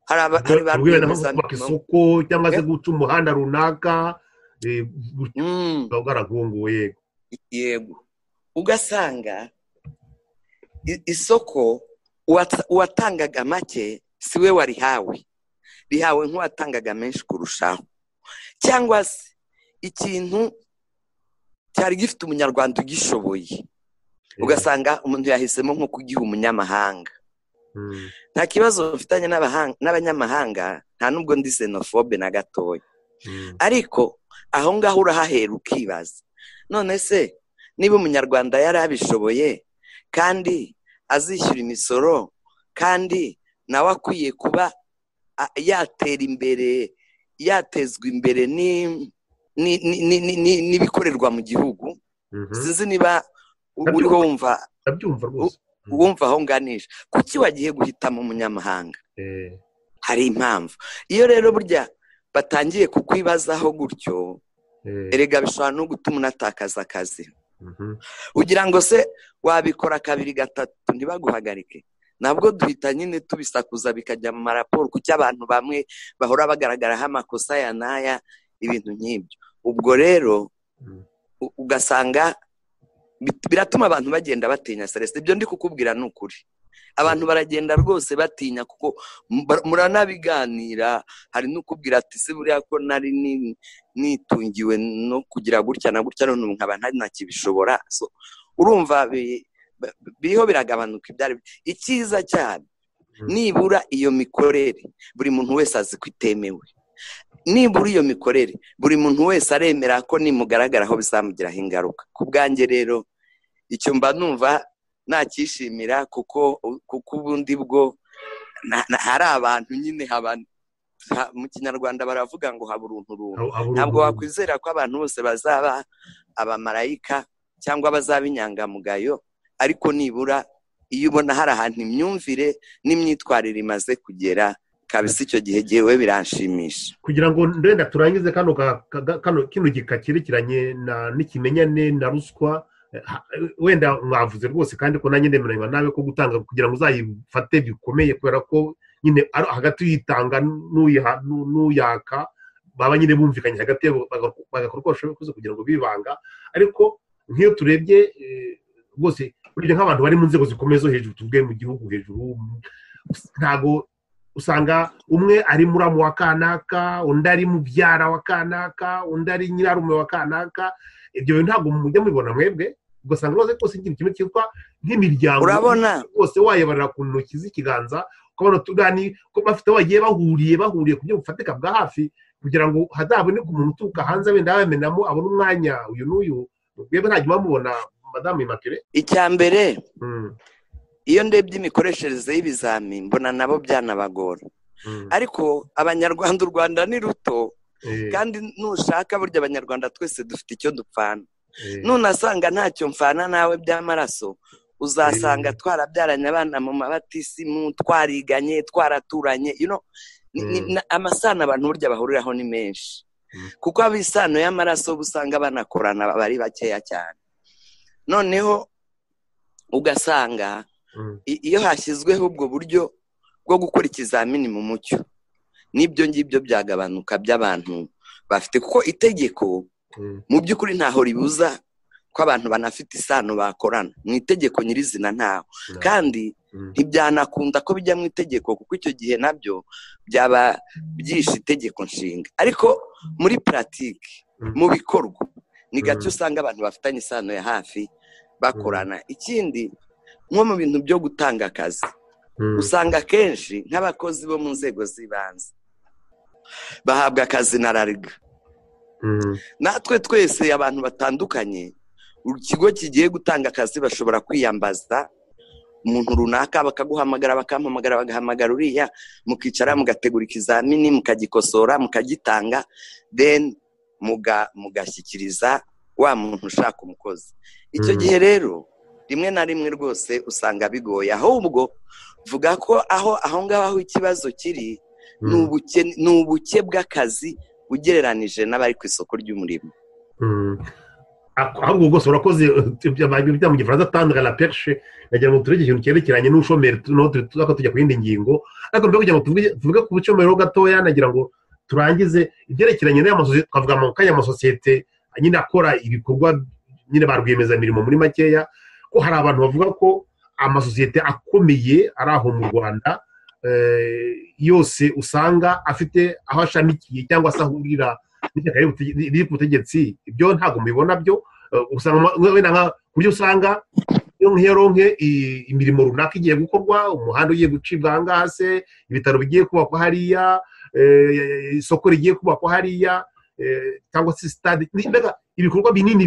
hari abantu bari kubaka isoko cyangwa se guca umuhanda runaka bwaragunguwe yego yego ugasanga isoko uwatangaga make si we warihawe rihawe nk'uwatangaga menshi kurushaho cyangwa se ikintu cyari gifite umunyarwanda ugishoboye ugasanga umuntu yahisemo nko kugiha umunyamahanga nta kibazo bafitanye n'abanyamahanga nta n'ubwo ndi xenofobe na gatoya ariko aho ngaho urahahera ukibaza none se niba umunyarwanda yari abishoboye kandi azishyura imisoro kandi nawe akwiye kuba yatera imbere yatezwa imbere n'ibikorerwa mu gihugu sinzi niba uriho wumva wumva aho nganisha kuki wagiye guhitamo umunyamahanga hari impamvu iyo rero burya batangiye kukwibazaho gutyo erega bishobora no gutuma unatakaza akazi ugira ngo se wabikora kabiri gatatu ntibaguhagarike nabwo duhita nyine tubisakuza bikajya mu maraporo kuko abantu bamwe bahora bagaragaraho amakosa ya n'aya ibintu nk'ibyo ubwo rero ugasanga biratuma abantu bagenda batinya serese ibyo ndi kukubwira ni ukuri abantu baragenda rwose batinya kuko muranabiganira hari n'ukubwira ati se buriya ko nari nitungiwe no kugira gutya na gutya none ubu nkaba ntakibishobora urumva biriho biragabanuka ibyari icyiza cyane nibura iyo mikorere buri muntu wese azi ko itemewe nibura iyo mikorere buri muntu wese aremera ko nimugaragaraho bizamugiraho ingaruka ku bwanjye rero icyo mba numva nacyishimira kuko kuko ubundi bwo hari abantu nyine mu kinyarwanda baravuga ngo habura uruntu ntabwo wakwizera ko abantu bose bazaba abamarayika cyangwa bazaba inyangamugayo ariko nibura iyo ubona hari ahantu imyumvire n'imyitwarire imaze kugera kabisa icyo gihe gihewe biranshimisha kugira ngo ndenda turangize kano gika cyerekeranye n'ikimenyane na ruswa wenda mwavuze rwose kandi ko nanjye ndemeranywa nawe ko gutanga kugira ngo uzayifate bikomeye kubera ko nyine hagati uyitanga n'uyaka baba nyine bumvikanye hagati bagakora uko bashoboye kose kugira ngo bibanga ariko nk'iyo turebye rwose burya nk'abantu bari mu nzego zikomeye zo hejuru tuvuge mu gihugu hejuru ntabwo usanga umwe ari muramu wa kanaka undi ari mubyara wa kanaka undi ari nyirarume wa kanaka ibyo bintu ntabwo mujya mubibona mwebwe ugasanga rwose rwose ikintu kimwe cyitwa nk'imiryango urabona rwose wayabarira ku ntoki z'ikiganza ukabona tugani ko bafite bagiye bahuriye bahuriye ku buryo bufatika bwa hafi kugira ngo hazaboneke umuntu uturuka hanze wenda yamenamo abone umwanya uyu n'uyu mwebwe ntajya bamubona madamu imakire icya mbere iyo ndebye imikoreshereze y'ibizami mbona nabo byanabagora ariko abanyarwanda u rwanda ni ruto kandi nushaka burya abanyarwanda twese dufite icyo dupfana nunasanga ntacyo mfana nawe by'amaraso uzasanga twarabyaranye abana mu mabatisimu twariganye twaraturanye amasano abantu burya bahuriraho ni menshi kuko ab'isano y'amaraso usanga banakorana bari bakeya cyane noneho ugasanga iyo hashyizweho ubwo buryo bwo gukora ikizamini mu mucyo n'ibyo ngibyo byagabanuka by'abantu bafite kuko itegeko mu by'ukuri ntaho ribuza ko abantu banafite isano bakorana mu itegeko nyirizina ntaho kandi ntibyanakunda ko bijya mu itegeko kuko icyo gihe nabyo byaba byishe itegeko nshinga ariko muri puratike mu bikorwa ni gake usanga abantu bafitanye isano ya hafi bakorana ikindi nko mu bintu byo gutanga akazi usanga akenshi nk'abakozi bo mu nzego z'ibanze bahabwa akazi na rariga natwe twese abantu batandukanye ikigo kigiye gutanga akazi bashobora kwiyambaza umuntu runaka bakaguhamagara bakamuhamagara bagahamagara uriya mukicara mugategura ikizamini mukagikosora mukagitanga deni mugashyikiriza wa muntu ushaka umukozi icyo gihe rero rimwe na rimwe rwose usanga bigoye ahubwo vuga ko aho aho ngaho aho ikibazo kiri ni ubuke ni ubuke bw'akazi ugereranije n'abari ku isoko ry'umurimo ahubwo rwose urakoze bajya mu gifaransa atandukanye na perishe nagira ngo tureke ikintu cyerekeranye n'ubushomeri tuba tujya ku yindi ngingo ariko mbere kugira ngo tuvuge ku bushomeri gatoya nagira ngo turangize ibyerekeranye n'amasosiyete twavuga mu kanya amasosiyete nyine akora ibikorwa nyine ba rwiyemezamirimo muri makeya ko hari abantu bavuga ko amasosiyete akomeye ari aho mu rwanda yose usanga afite aho ashamikiye cyangwa se ahurira riri ku butegetsi ibyo ntabwo mubibona byo ku buryo usanga nk'iyo ronke imirimo runaka igiye gukorwa umuhanda ugiye gucibwa aha ngaha se ibitaro bigiye kubakwa hariya isoko rigiye kubakwa hariya cyangwa se sitade ibikorwa binini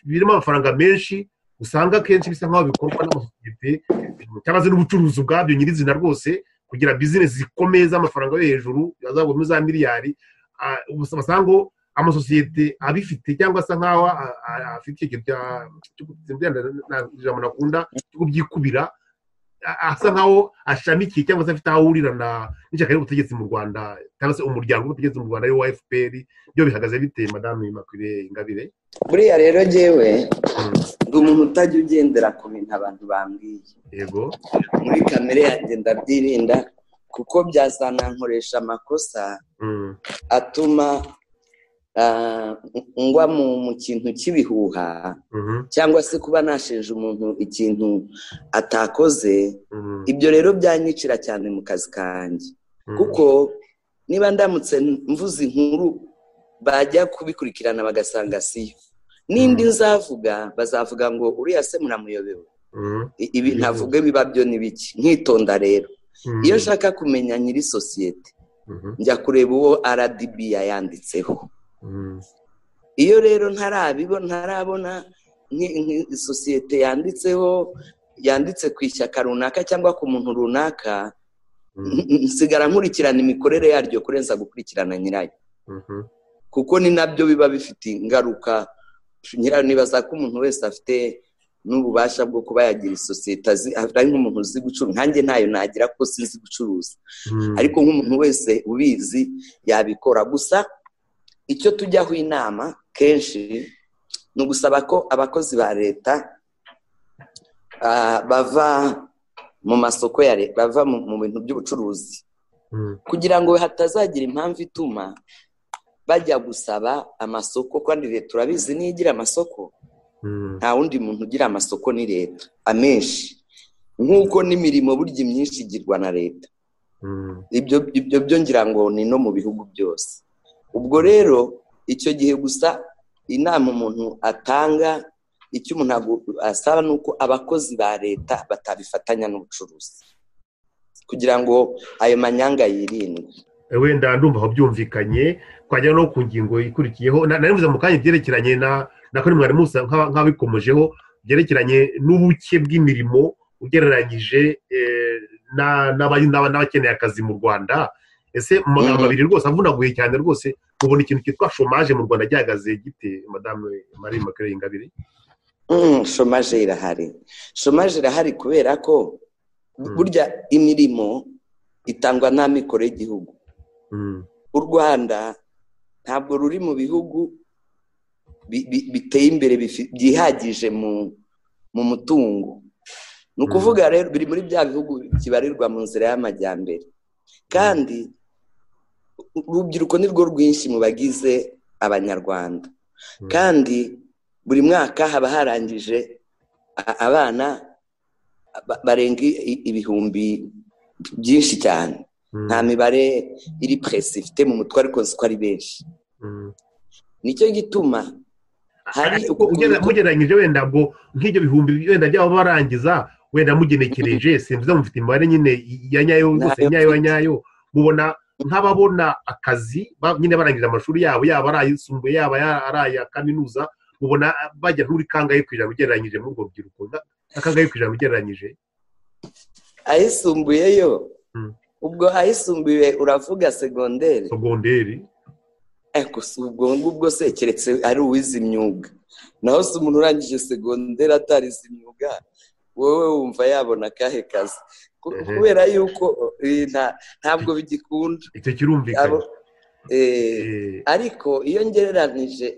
birimo amafaranga menshi usanga akenshi bisa nk'aho bikorwa n'amasosiyete cyangwa se n'ubucuruzi ubwabyo nyirizina rwose kugira bizinesi zikomeye z'amafaranga yo hejuru yazabona za miliyari basanga ngo amasosiyete abifite cyangwa se nk'aho afite icyo ijambo nakunda cyo byikubira asa nk'aho ashamikiye cyangwa se afite aho ahurira n'ishyaka ry'ubutegetsi mu rwanda cyangwa se umuryango w'ubutegetsi mu rwanda ari wa fpr byo bihagaze biteye madamu makwiriye ingabire buriya rero ngewe ndi umuntu utajya ugendera ku bintu abantu bambwiye yego muri kamere yanjye ndabyirinda kuko byazanankoresha amakosa atuma ngwa mu kintu cy'ibihuha cyangwa se kuba nashinja umuntu ikintu atakoze ibyo rero byanyicira cyane mu kazi kanjye kuko niba ndamutse mvuze inkuru bajya kubikurikirana bagasanga siyo n'indi nzavuga bazavuga ngo uriya se muramuyobewe ibi ntavuge biba byo ni biki nkitonda rero iyo nshaka kumenya nyiri sosiyete njya kureba uwo rdb yayanditseho iyo rero ntarabibona ntarabona sosiyete yanditseho yanditse ku ishyaka runaka cyangwa ku muntu runaka nsigara nkurikirana imikorere yaryo kurenza gukurikirana nyirayo kuko ni nabyo biba bifite ingaruka nibaza ko umuntu wese afite n'ububasha bwo kuba yagira isosiyete ari nk'umuntu uzi gucuruza nkange ntayo nagira kuko sinzi gucuruza ariko nk'umuntu wese ubizi yabikora gusa icyo tujyaho inama kenshi ni ugusaba ko abakozi ba leta bava mu masoko ya leta bava mu bintu by'ubucuruzi kugira ngo hatazagira impamvu ituma bajya gusaba amasoko kandi leta urabizi niyo igira amasoko nta wundi muntu ugira amasoko ni leta amenshi nk'uko n'imirimo burya myinshi igirwa na leta ibyo byo ngira ngo ni no mu bihugu byose ubwo rero icyo gihe gusa inama umuntu atanga icyo umuntu asaba ni uko abakozi ba leta batabifatanya n'ubucuruzi kugira ngo ayo manyanga yirindwe wenda ndumva aho byumvikanye twajya no ku ngingo ikurikiyeho naribuze mu kanya byerekeranye na nako ni mwarimu nk'abikomejeho byerekeranye n'ubuke bw'imirimo ugereranyije n'abakeneye akazi mu rwanda ese mu magambo abiri rwose avunaguye cyane rwose mubona ikintu cyitwa shomaje mu rwanda gihagaze gite madamu marie makerere ingabire shomaje irahari shomaje irahari kubera ko burya imirimo itangwa nta mikoro y'igihugu u rwanda ntabwo ruri mu bihugu biteye imbere byihagije mu mutungo ni ukuvuga rero biri muri bya bihugu kibarirwa mu nzira y'amajyambere kandi urubyiruko ni rwo rwinshi mu bagize abanyarwanda kandi buri mwaka haba harangije abana barenga ibihumbi byinshi cyane nta mibare iri puresi ifite mu mutwe ariko ko ari benshi nicyo gituma hari mugereranyije wenda ngo nk'ibyo bihumbi wenda byaba barangiza wenda mugenekereje simbiza mufite imibare nyine ya nyayo rwose nyayo ya nyayo mubona nk'ababona akazi nyine barangije amashuri yabo yaba ari ayisumbuye yaba ari aya kaminuza mubona bajya nk'uri kangahe ku ijana ugereranyije muri urwo rubyiruko kangahe ku ijana ugereranyije ayisumbuye yo ubwo ayisumbuye uravuga segonderi segonderi ariko si ubwo ngubwo se keretse ari uwize imyuga naho se umuntu urangije segonderi atarize imyuga wowe wumva yabona akahe kazi kubera yuko ntabwo bigikunda icyo kirumvikana ariko iyo ngereranije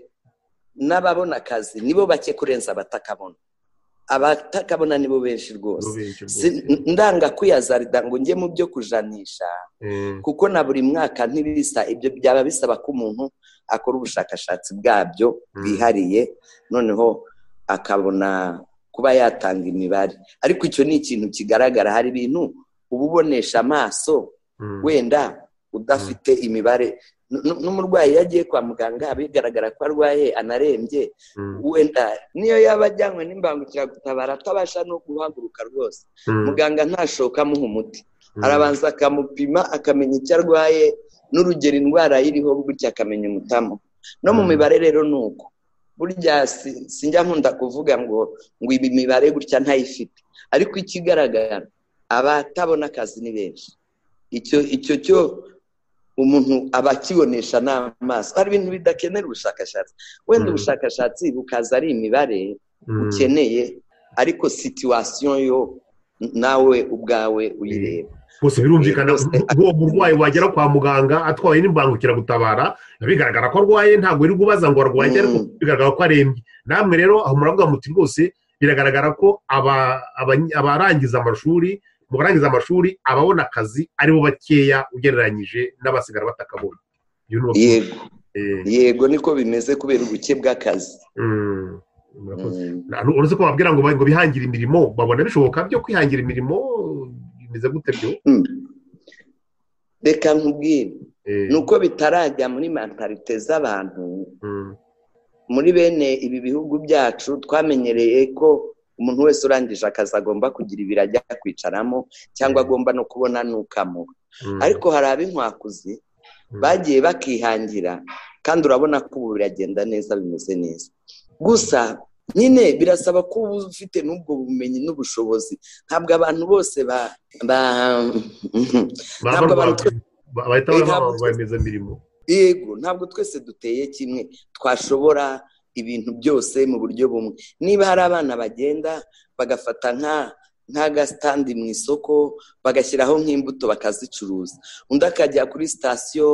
n'ababona akazi nibo bake kurenza abatakabona abatakabona nibo benshi rwose ndanga kwiyazarida ngo njye mu byo kujanisha kuko na buri mwaka ntibisa ibyo byaba bisaba ko umuntu akora ubushakashatsi bwabyo bwihariye noneho akabona kuba yatanga imibare ariko icyo ni ikintu kigaragara hari ibintu uba ubonesha amaso wenda udafite imibare n'umurwayi iyo agiye kwa muganga bigaragara ko arwaye anarembye wenda niyo yaba ajyanywe n'imbangukiragutabara atabasha no guhaguruka rwose muganga ntashoka amuha umuti arabanza akamupima akamenya icyo arwaye n'urugero indwara iriho gutya akamenya umutamu no mu mibare rero ni uko burya sinjya nkunda kuvuga ngo ngo ibi mibare gutya ntayifite ariko ikigaragara abatabona akazi ni benshi icyo icyo cyo umuntu aba akibonesha n'amaso hari ibintu bidakenera ubushakashatsi wenda ubushakashatsi bukaza ari imibare ukeneye ariko situwasiyo yo nawe ubwawe uyireba gusa birumvikana uwo murwayi wagera kwa muganga atwawe n'imbangukiragutabara bigaragara ko arwaye ntabwo uri kubaza ngo arwaye ariko bigaragara ko arembye namwe rero aho muravuga muti rwose biragaragara ko abarangiza amashuri mu barangiza amashuri ababona akazi aribo bakeya ugereranyije n'abasigara batakabona yego yego niko bimeze kubera ubuke bw'akazi uretse ko babwira ngo bihangire imirimo babona bishoboka byo kwihangira imirimo bimeze gute byo reka nkubwire ni uko bitarajya muri mentalite z'abantu muri bene ibi bihugu byacu twamenyereye ko umuntu wese urangije akazi agomba kugira ibiro ajya kwicaramo cyangwa agomba no kubona n'ukamuha ariko hari ab'inkwakuzi bagiye bakihangira kandi urabona ko ubu biragenda neza bimeze neza gusa nyine birasaba ko uba ufite n'ubwo bumenyi n'ubushobozi ntabwo abantu bose ba ntabwo abantu yego ntabwo twese duteye kimwe twashobora ibintu byose mu buryo bumwe niba hari abana bagenda bagafata nk'agasitandi mu isoko bagashyiraho nk'imbuto bakazicuruza undi akajya kuri sitasiyo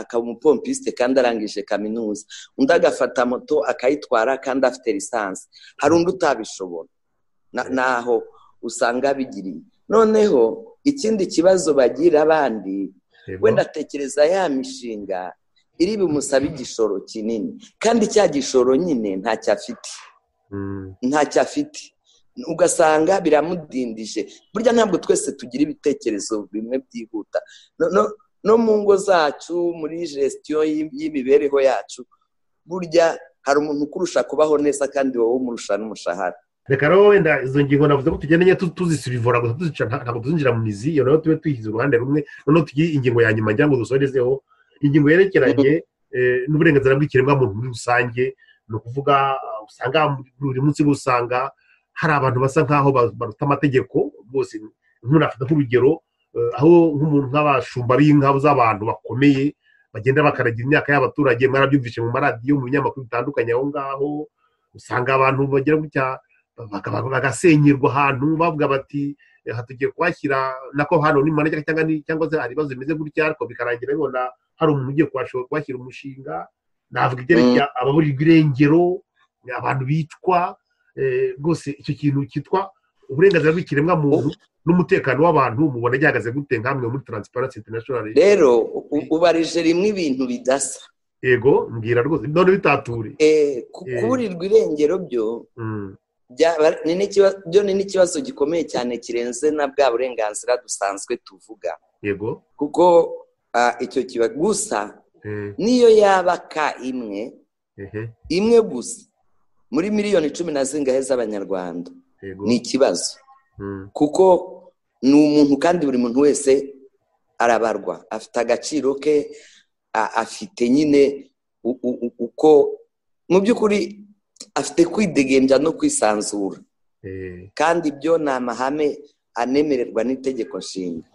akaba umupompiste kandi arangije kaminuza undi agafata moto akayitwara kandi afite lisansi hari undi utabishobora naho usanga bigiriye noneho ikindi kibazo bagira abandi wenda atekereza ya mishinga iri bumusabe igishoro kinini kandi cya gishoro nyine ntacyo afite ntacyo afite ugasanga biramudindije burya ntabwo twese tugira ibitekerezo bimwe byihuta no mu ngo zacu muri gesitiyo y'imibereho yacu burya hari umuntu ukurusha kubaho neza kandi wowe umurusha n'umushahara reka rero wenda izo ngingo navuze ko tugendanye tuzisibivura gusa tuzica ntabwo tuzinjira mu mizi iyo nayo tube tuyishyize uruhande rumwe noneho tugiye ingingo ya nyuma ngira ngo dusorezeho ingingo yerekeranye n'uburenganzira bw'ikiremwamuntu muri rusange ni ukuvuga usanga buri munsi usanga hari abantu basa nk'aho baruta amategeko rwose ntunafite nk'urugero aho nk'umuntu nk'abashumba b'inka z'abantu bakomeye bagenda bakaragira imyaka y'abaturage mwarabyumvise mu maradiyo mu binyamakuru bitandukanye aho ngaho usanga abantu bagira gutya bagasenyerwa ahantu bavuga bati tugiye kuhashyira nako hano ni manajya cyangwa se hari ibibazo bimeze gutya ariko bikarangira bibona hari umuntu ugiye kuhashyira umushinga navuga ibyerekeye ababurirwa irengero abantu bicwa rwose icyo kintu cyitwa uburenganzira bw'ikiremwamuntu n'umutekano w'abantu mubona gihagaze gute nk'amwe muri taransiparansi interinasiyonari rero ubarije rimwe ibintu bidasa yego mbwira rwose none bitature kuburirwa irengero byo byo ni n'ikibazo gikomeye cyane kirenze na bwa burenganzira dusanzwe tuvuga yego kuko icyo kiba gusa niyo yaba ka imwe imwe gusa muri miliyoni cumi na zingahe z'abanyarwanda ni ikibazo kuko ni umuntu kandi buri muntu wese arabarwa afite agaciro ke afite nyine uko mu by'ukuri afite kwidegembya no kwisanzura kandi ibyo ni amahame anemererwa n'itegeko nshinga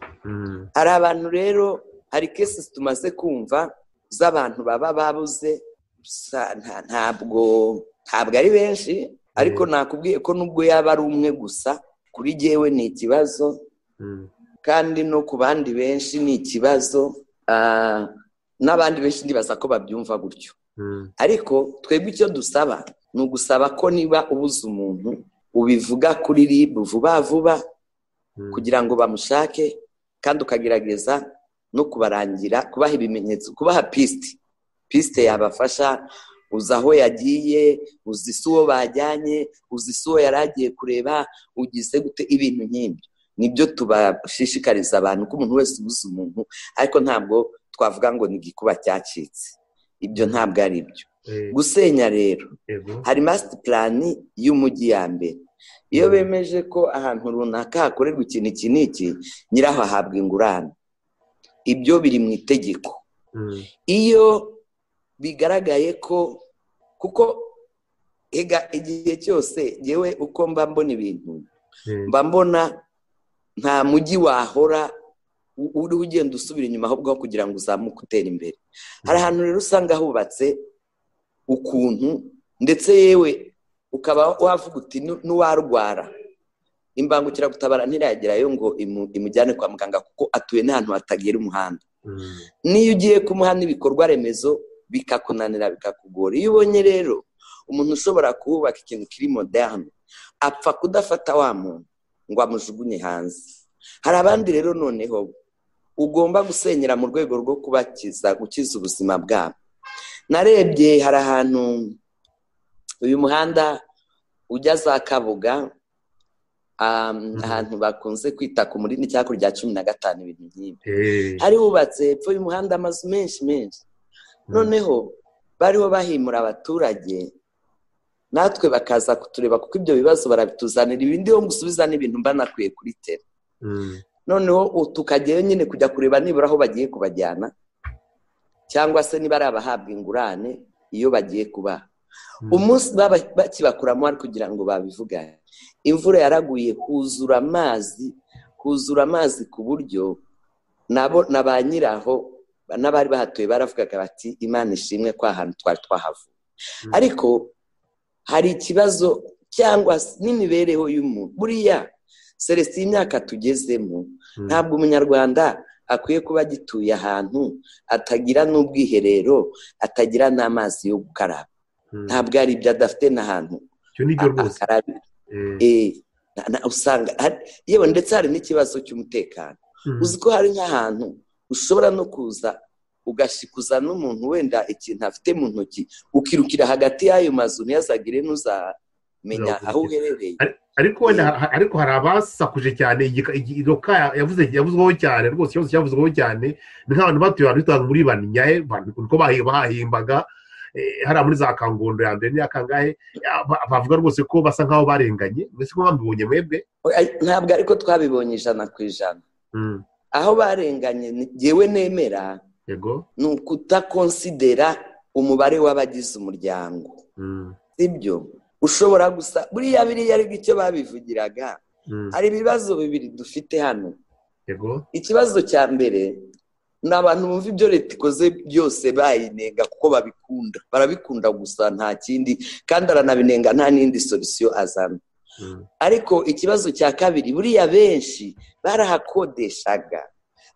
hari abantu rero hari kesi tumaze kumva z'abantu baba babuze sa- nta- ntabwo ntabwo ari benshi ariko nakubwiye ko nubwo yaba ari umwe gusa kuri jyewe ni ikibazo Mm. kandi no ku bandi benshi ni ikibazo ah, n'abandi benshi ndibaza ko babyumva gutyo Mm. ariko twebwe icyo dusaba ni ugusaba ko niba ubuze umuntu ubivuga kuri rib vuba vuba Mm. kugira ngo bamushake kandi ukagerageza no kubarangira kubaha ibimenyetso kubaha pisite pisite yabafasha uzi aho yagiye uzi isi uwo bajyanye uzi isi uwo yari agiye kureba ugize gute ibintu nk'ibyo nibyo tubashishikariza abantu ko umuntu wese ubuze umuntu ariko ntabwo twavuga ngo ni igikuba cyacitse ibyo ntabwo ari byo Eh, gusenya rero yego hari masiti purani y'umujyi ya mbere iyo Mm. bemeje ko ahantu runaka hakorerwa ikintu iki n'iki nyiraho ahabwa ingurane ibyo biri mu itegeko Mm. iyo bigaragaye ko kuko ega igihe cyose yewe uko mba mbona ibintu Eh, mba mbona nta mujyi wahora u- uriho ugenda usubira inyuma ahubwo aho kugira ngo uzamuke utera imbere hari ahantu rero usanga hubatse ukuntu ndetse yewe ukaba wavuga uti "Nu- n'uwarwara imbangukiragutabara ntiragerayo ngo imu- imujyane kwa muganga kuko atuye n'ahantu hatagera umuhanda mm. n'iyo ugiye kumuha n'ibikorwa remezo bikakunanira bikakugora iyo ubonye rero umuntu ushobora kuhubaka ikintu kiri moderne apfa kudafata wa muntu ngo amujugunye hanze hari abandi rero noneho ugomba gusenyera mu rwego rwo kubakiza gukiza ubuzima bwabo narebye hari ahantu uyu muhanda ujya za kabuga ah, ahantu bakunze kwita ku murini cyangwa ku rya cumi na gatanu ibintu nk'ibi Eh, hari hubatse hepfo y'umuhanda amazu menshi menshi Mm. noneho bariho bahimura abaturage natwe bakaza kutureba kuko ibyo bibazo barabituzanira ibindi ho gusubiza n'ibintu mba nakwiye kuri tera mm. noneho u- tukajyayo nyine kujya kureba nibura aho bagiye kubajyana cyangwa se niba ari abahabwa ingurane iyo bagiye kubaha Mm. umunsi baba bakibakuramo wari kugira ngo babivugane imvura yaraguye huzura amazi huzura amazi ku buryo nabo na ba nyiraho n'abari bahatuye baravugaga bati imana ishimwe ko aha hantu twari twahavuye Mm. ariko hari ikibazo cyangwa se n'imibereho y'umuntu buriya celestin imyaka tugezemo Mm. ntabwo umunyarwanda akwiye kuba agituye ahantu atagira n'ubwiherero atagira n'amazi yo gukaraba Mm. ntabwo ari ibyo adafite n'ahantu icyo ni byo rwose akarabira Eh, Eh, na- na- usanga hari- yewe ndetse hari n'ikibazo cy'umutekano mm. uzi ko hari nk'ahantu ushobora no kuza ugashikuza n'umuntu wenda ikintu afite mu ntoki ukirukira hagati y'ayo mazu ntiyazagire n'uzamenya Uzakurikira. aho uherereye ariko wenda ha- ha- ariko hari abasakuje cyane igika- igi- iroka yavuze yavuzweho cyane rwose ikibazo cyavuzweho cyane ni nk'abantu batuye ahantu hitwa muri banyaye niko bahi- bahahimbaga eh, hariya muri za kangondo ya mbere n'iya kangahe ya- ba- bavuga rwose ko basa nk'aho barenganye mbese ko mwambibonye mwebwe Oya, ntabwo ariko twabibonye ijana ku ijana Mm, aho barenganye ni- yewe nemera yego ni ukutakonsidera umubare w'abagize umuryango Mm, sibyo ushobora gusa buriya biriya ariko icyo babivugiraga mm, hari ibibazo bibiri dufite hano yego ikibazo cya mbere ni abantu bumva ibyo leta ikoze byose bayinenga kuko babikunda barabikunda gusa nta kindi kandi aranabinenga nta n'indi solisiyo azana Mm, ariko ikibazo cya kabiri buriya benshi barahakodeshaga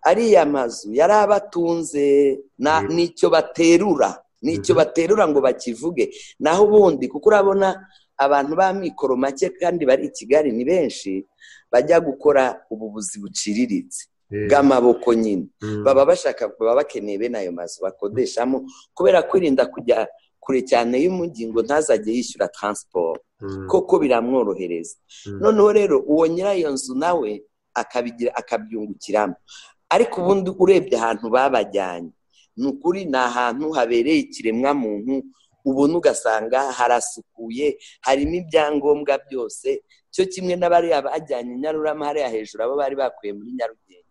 ariya mazu yari abatunze na- Mhm. n'icyo baterura n'icyo Mhm. baterura ngo bakivuge naho ubundi kuko urabona abantu b'amikoro make kandi bari i kigali ni benshi bajya gukora ubuvuzi buciriritse eh, bw'amaboko nyine mm, baba bashaka baba bakeneye bene ayo mazu bakodeshamo kubera kwirinda kujya kure cyane y'umujyi ngo ntazajye yishyura taransiporo mm, koko biramworohereza mm, noneho rero uwo nyira iyo nzu nawe akabigira akabyungukiramo ariko ubundi urebye ahantu babajyanye ni ukuri ni ahantu habereye ikiremwamuntu ubona ugasanga harasukuye harimo ibyangombwa byose cyo kimwe n'abariya bajyanye i nyarurama hariya hejuru abo bari bakuye muri nyarugenge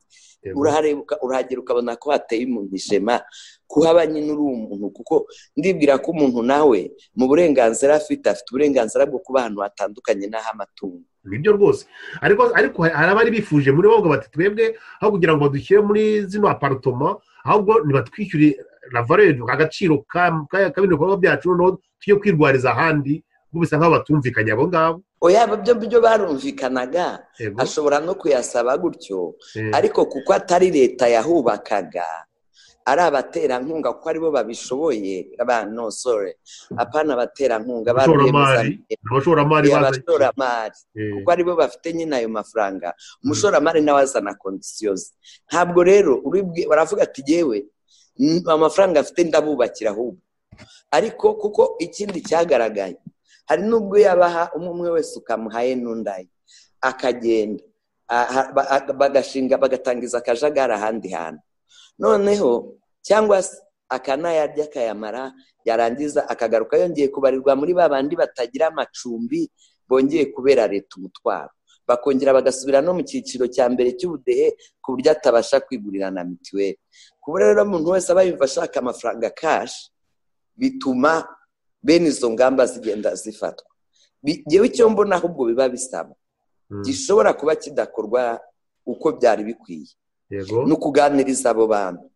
yego. urahareba uka- urahagera ukabona ko hateye umuntu ishema kuhaba nyine uri umuntu kuko ndibwira ko umuntu nawe mu burenganzira afite afite uburenganzira bwo kuba ahantu hatandukanye n'aho amatungo nibyo rwose ariko ariko hari abari bifuje muri bo ngo bati twebwe aho kugira ngo badushyire muri zino aparitoma ahubwo nibatwishyure ravare agaciro k'ibintu bikorwa byacu noneho tujye kwirwariza ahandi kuko bisa nk'aho batumvikanye abo ngabo oya byo byo barumvikanaga ashobora no kuyasaba gutyo ariko kuko atari leta yahubakaga ari abaterankunga kuko aribo babishoboye no sore apana abaterankunga abashoramari abashoramari kuko aribo bafite nyine ayo mafaranga umushoramari nawe azana kondisiyo ze ntabwo rero baravuga ati yewe amafaranga afite ndabubakira ahubwo ariko kuko ikindi cyagaragaye hari n'ubwo yabaha umwe umwe wese ukamuhaye n'undaye akagenda bagashinga bagatangiza akajagari ahandi hantu noneho cyangwa se akanayarya akayamara yarangiza akagaruka yongeye kubarirwa muri ba bandi batagira amacumbi bongeye kubera leta umutwaro bakongera bagasubira no mu cyiciro cya mbere cy'ubudehe ku buryo atabasha kwigurira na mituweli ku buryo rero umuntu wese aba yumva ashaka amafaranga kashi bituma bene izo ngamba zigenda zifatwa ngewe icyo mbona ahubwo biba bisaba gishobora kuba kidakorwa uko byari bikwiye ni ukuganiriza abo bantu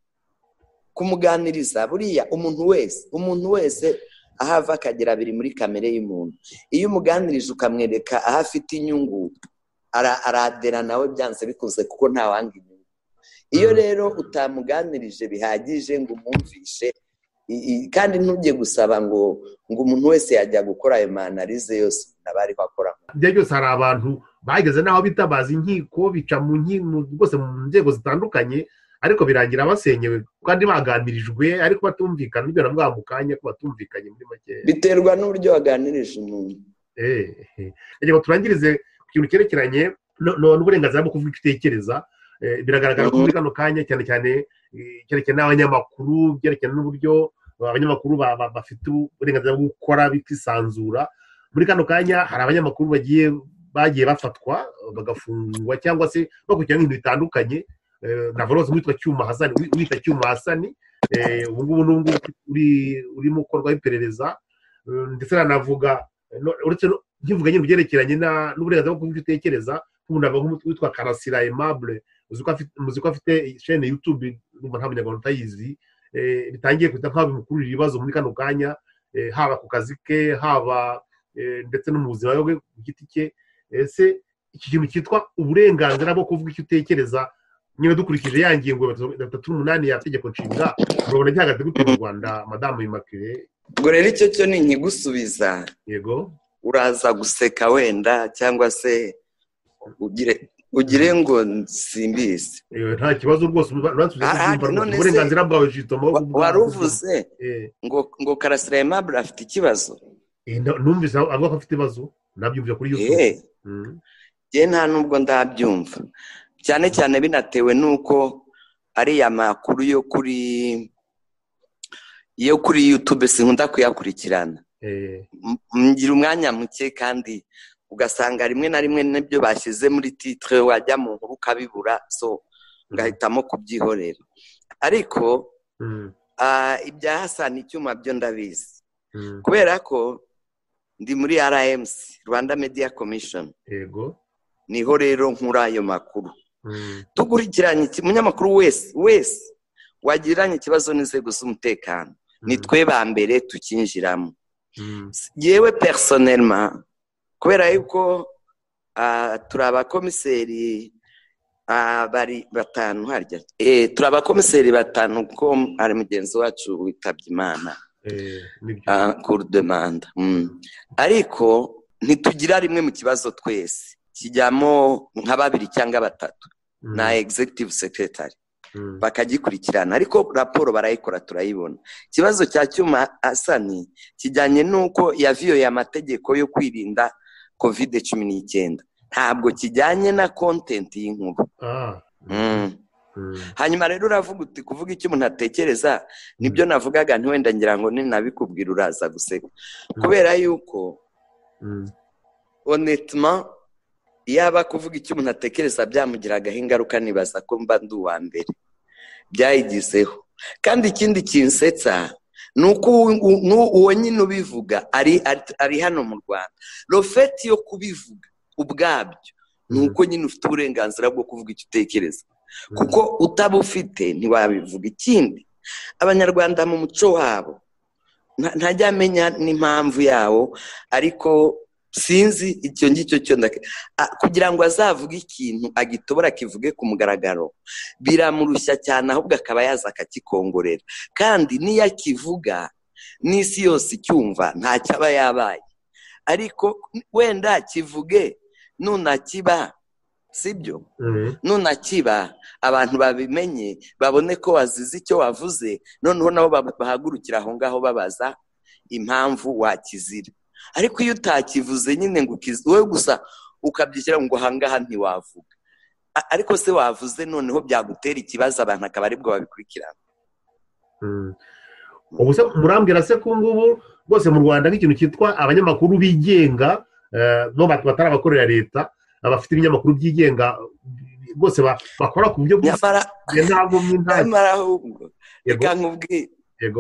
kumuganiriza buriya umuntu wese umuntu wese aho ava akagera biri muri kamere y'umuntu iyo umuganirije ukamwereka aho afite inyungu aradera nawe byanze bikunze kuko ntawanga inyungu iyo rero utamuganirije bihagije ngo umwumvishe kandi ntujye gusaba ngo ngo umuntu wese yajya gukora ayo manarize yose umuntu aba ariho akora igihe cyose hari abantu bageze n'aho bitabaza inkiko bica mu rwose mu nzego zitandukanye ariko birangira basenyewe kandi bagamirijwe ariko batumvikana ibyo na bwa kanya ko batumvikanye muri make biterwa n'uburyo waganirije umuntu eee ngo turangirize ku kintu cyerekeranye n'uburenganzira bwo kuvuga icyo utekereza biragaragara ko muri kano kanya cyane cyane cyerekeranye n'abanyamakuru byerekeranye n'uburyo abanyamakuru bafite uburenganzira bwo gukora bikisanzura muri kano kanya hari abanyamakuru bagiye bagiye bafatwa bagafungwa cyangwa se bakurikirana ibintu bitandukanye na rwose witwa cyuma hasani wita cyuma hasani ubu ngubu n'ubu urimo ukorwaho iperereza ndetse nanavuga uretse nkivuga nyine byerekeranye n'uburenganzira bwo kuvuga icyo utekereza nk'umuntu nk'umutwe witwa karasira emabure muzi ko afite shene yutube nta munyarwanda utayizi bitangiye kuhita nk'aho bimukururira ibibazo muri kano kanya haba ku kazi ke haba ndetse no mu buzima bwe ku giti cye ese iki kintu cyitwa uburenganzira bwo kuvuga icyo utekereza niba dukurikije ya ngingo ya batatu n'umunani ya tegeko nshinga urabona gihagaze gute mu rwanda madamu imakire ubwo rero icyo cyo ni inyigusubiza yego uraza guseka wenda cyangwa se ugire ngo nsimbize nta kibazo rwose uburenganzira bwawe jitomo wari uvuze ngo karasira emabure afite ikibazo numvise avuga ko afite ibibazo nabyumvise kuri yutube yewe nta nubwo ndabyumva cyane cyane binatewe n'uko ariya makuru yo kuri yo kuri yutube sinkunda kuyakurikirana ngira umwanya muke kandi ugasanga rimwe na rimwe n'ibyo bashyize muri titire wajya mu nkuru ukabibura so ugahitamo kubyihorera ariko ibya hasani icyuma byo ndabizi kubera ko ndi muri rms rwanda media commission niho rero nkura ayo makuru dukurikiranye umunyamakuru wese wese wagiranye ikibazo n'inzego z'umutekano ni twe ba mbere tukinjiramo yewe personelma kubera yuko turi abakomiseri bari batanu harya turi abakomiseri batanu kuko hari mugenzi wacu witabye imana kurudemanda ariko ntitugira rimwe mu kibazo twese kijyamo nka babiri cyangwa batatu na executive secretary bakagikurikirana ariko raporo barayikora turayibona ikibazo cya cyuma asani kijyanye n'uko yaviyoye amategeko yo kwirinda kovide cumi n'icyenda ntabwo kijyanye na kontenti y'inkuru hanyuma rero uravuga uti kuvuga icyo umuntu atekereza nibyo navugaga ntiwenda ngira ngo ninabikubwira uraza guseka kubera yuko honetma yaba kuvuga icyo umuntu atekereza byamugiragaho ingaruka nibaza ko mba ndi uwa mbere byayigizeho kandi ikindi kinsetsa uwo nyine ubivuga ari hano mu rwanda rofeti yo kubivuga ubwabyo ni uko nyine ufite uburenganzira bwo kuvuga icyo utekereza kuko utabufite ntiwabivuga ikindi abanyarwanda mu muco wabo ntajya amenya n'impamvu yawo ariko sinzi icyo ngicyo cyo kugira ngo azavuge ikintu agitobora akivuge ku mugaragaro biramurushya cyane ahubwo akaba yaza akakikongorera kandi n'iyo akivuga n'isi yose icyumva ntacyo aba yabaye ariko wenda kivuge nunakiba sibyo nunakiba abantu babimenye babone ko wazize icyo wavuze noneho nabo bahagurukira aho ngaho babaza impamvu wakizira ariko iyo utakivuze nyine ngo ukize wowe gusa ukabyishyira ngo aha ngaha ntiwavuga ariko se wavuze noneho byagutera ikibazo abantu akaba aribwo babikurikirana ubu se murambwira se ko ngubu rwose mu rwanda nk'ikintu cyitwa abanyamakuru bigenga batari abakorera leta abafite ibinyamakuru byigenga rwose bakora ku buryo nyamara ahubwo reka nkubwire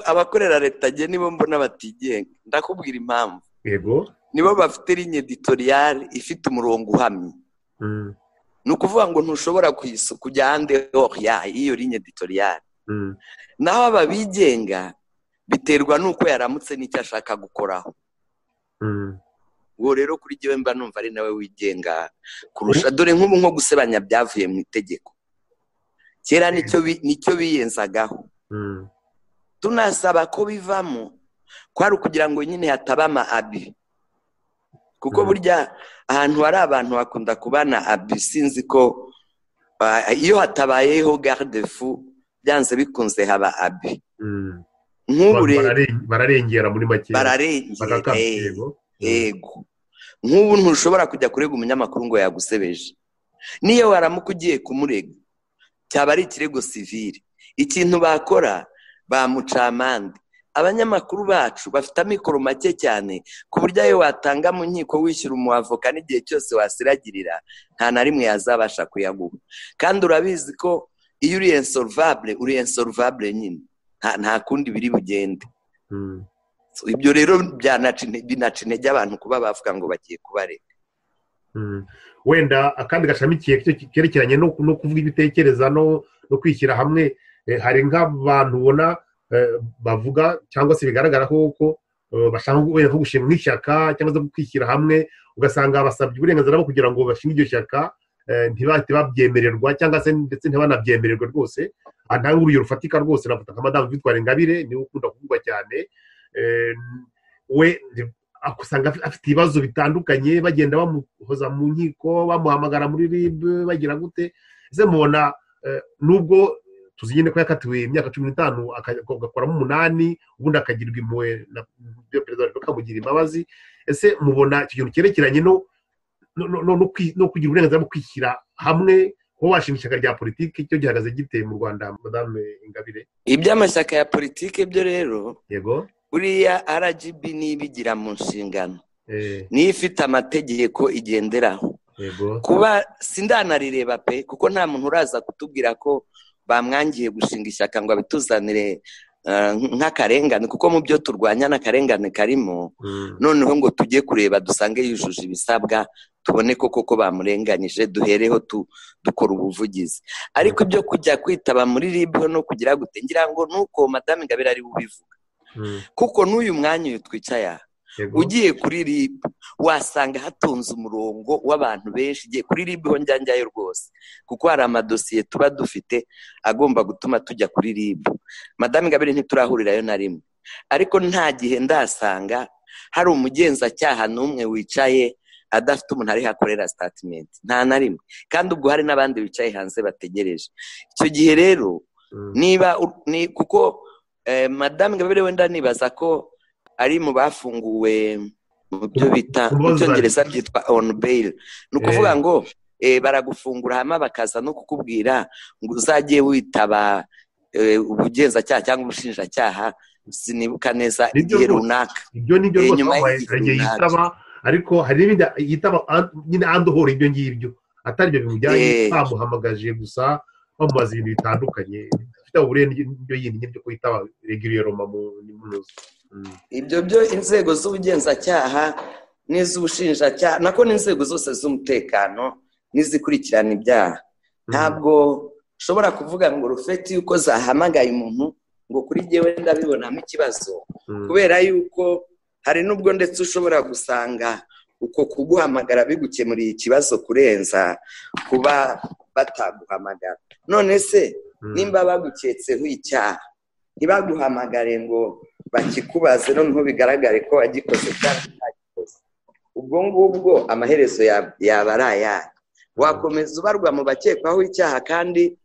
abakorera leta njye nibo mbona batigenga ndakubwira impamvu yego nibo bafite linye editoriyari ifite umurongo uhamye ni ukuvuga ngo ntushobora kujya ahandi y'iyo linye editoriyari naho ababigenga biterwa n'uko yaramutse n'icyo ashaka gukoraho uwo rero kuri jyewe mba numva ari nawe wigenga kurusha dore nk'ubu nko gusebanya byavuye mu itegeko kera nicyo biyenzagaho tunasaba ko bivamo kwari ukugira ngo nyine hataba ama abi kuko burya ahantu hari abantu hakunda kubana abi sinzi ko iyo hatabayeho garde fu byanze bikunze haba abi nk'ubu rero bararengera muri make bararengera yego nk'ubu ntushobora kujya kurega umunyamakuru ngo yagusebeje niyo waramuka ugiye kumurega cyaba ari ikirego sivire ikintu bakora bamucamande abanyamakuru bacu bafite amikoro make cyane ku buryo ayo watanga mu nkiko wishyura umuavoka n'igihe cyose wasiragirira nta na rimwe yazabasha kuyaguha kandi urabizi ko iyo uri ensorvabure uri ensorvabure nyine nta kundi biri bugende ibyo rero binaca intege abantu kuba bavuga ngo bagiye kubareka wenda akandi gashamikiye kerekeranye no kuvuga ibitekereza no kwishyira hamwe hari nk'abantu ubona bavuga cyangwa se bigaragara ko bashaka nko gushinga nk'ishyaka cyangwa se kwishyira hamwe ugasanga basabye uburenganzira bwo kugira ngo bashinge iryo shyaka ntibabyemererwa cyangwa se ndetse ntibanabyemererwe rwose nta nk'uburyo rufatika rwose navuga nka madamu vitwara ingabire niwe ukunda kuvugwa cyane we usanga afite ibibazo bitandukanye bagenda bamuhoza mu nkiko bamuhamagara muri rib bagira gute ze mubona nubwo tuzi nyine ko yakatiwe imyaka cumi n'itanu agakoramo umunani ubundi akagirwa impuhwe na perezida wa repubulika amugira imbabazi ese mubona icyo kintu cyerekeranye no kugira uburenganzira bwo kwishyira hamwe kuba washinga ishyaka rya politiki cyo gihagaze giteye mu rwanda madame ingabire iby'amashyaka ya politiki byo rero yego buriya rgb n'ibigira mu nshingano niyo ifite amategeko igenderaho kuba sindanaririreba pe kuko nta muntu uraza kutubwira ko bamwangiye gushinga ishyaka ngo abituzanire nk'akarengane kuko mu byo turwanya n'akarengane karimo noneho ngo tujye kureba dusange yujuje ibisabwa tubone ko koko bamurenganyije duhereho dukora ubuvugizi ariko ibyo kujya kwitaba muri rib no kugira gute ngira ngo nuko madamu ingabire ari ubivuga kuko n'uyu mwanya uyu twicaye aha ugiye kuri rib wasanga hatonze umurongo w'abantu benshi igihe kuri rib ho njyanjyayo rwose kuko hari amadosiye tuba dufite agomba gutuma tujya kuri rib madamu ingabire ntiturahurirayo na rimwe ariko nta gihe ndasanga hari umugenzacyaha n'umwe wicaye adafite umuntu ari hakorera sitatimenti nta na rimwe kandi ubwo hari n'abandi bicaye hanze bategereje icyo gihe rero niba kuko madamu ingabire wenda nibaza ko ari mu bafunguwe mu byo bita mu cyongereza byitwa onu beyiri ni ukuvuga ngo baragufungura hano bakaza no kukubwira ngo uzajye witaba ubugenzacyaha cyangwa ubushinjacyaha sinibuka neza igihe runaka ibyo ni byo rwose yitaba ariko hari n'ibindi yitaba nyine andohora ibyo ngibyo atari byo bimujyanye bamuhamagaje gusa bamubaza ibintu bitandukanye bifite uburere n'ibyo yindi byo kwitaba regiriyeroma mu nzu ibyo byo inzego z'ubugenzacyaha n'iz'ubushinjacyaha nako n'inzego zose z'umutekano n'izikurikirana ibyaha ntabwo ushobora kuvuga ngo rufeti yuko zahamagaye umuntu ngo kuri ngewe ndabibonamo ikibazo kubera yuko hari n'ubwo ndetse ushobora gusanga uko kuguhamagara bigukemuriye ikibazo kurenza kuba bataguhamagara none se nimba baguketseho icyaha ntibaguhamagare ngo bakikubaze noneho bigaragare ko wagikoze cyangwa utagikoze ubwo ngubwo amaherezo yaba ari ayahe wakomeza ubarwa mu bakekwaho icyaha kandi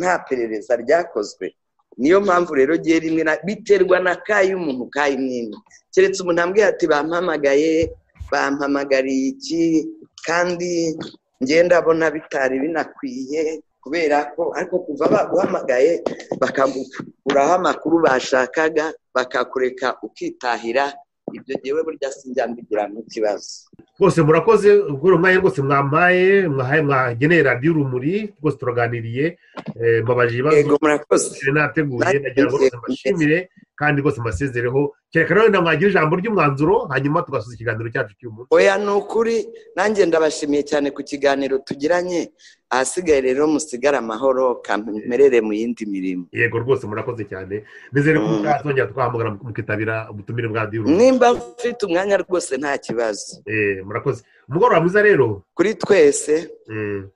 nta perereza ryakozwe niyo mpamvu rero gihe rimwe biterwa na ka y'umuntu ka y'imwino keretse umuntu ambwiye ati bampamagaye bampamagariye iki kandi ngenda abona bitari binakwiye kubera ko ariko kuva baguhamagaye bakagukuraho amakuru bashakaga bakakureka ukitahira ibyo ngewe burya sinjyambigiramo ikibazo rwose murakoze ubwo mwanya rwose mwampaye mwageneye radiyo urumuri rwose turaganiriye mbabaje ibibazo murakoze nateguye nagira ngo rwose mbashimire kandi rwose mbasezereho kereka rero mwagire ijambo ry'umwanzuro hanyuma tugasoza ikiganiro cyacu cy'umunsi oya ni ukuri nanjye ndabashimiye cyane ku kiganiro tugiranye ahasigaye rero musigare amahoro kamerere mu yindi mirimo yego rwose murakoze cyane nizere ko mutazongera twahamagara mukitabira ubutumire bwa diyo nimba mfite umwanya rwose nta kibazo murakoze umugoroba mwiza rero kuri twese Mm.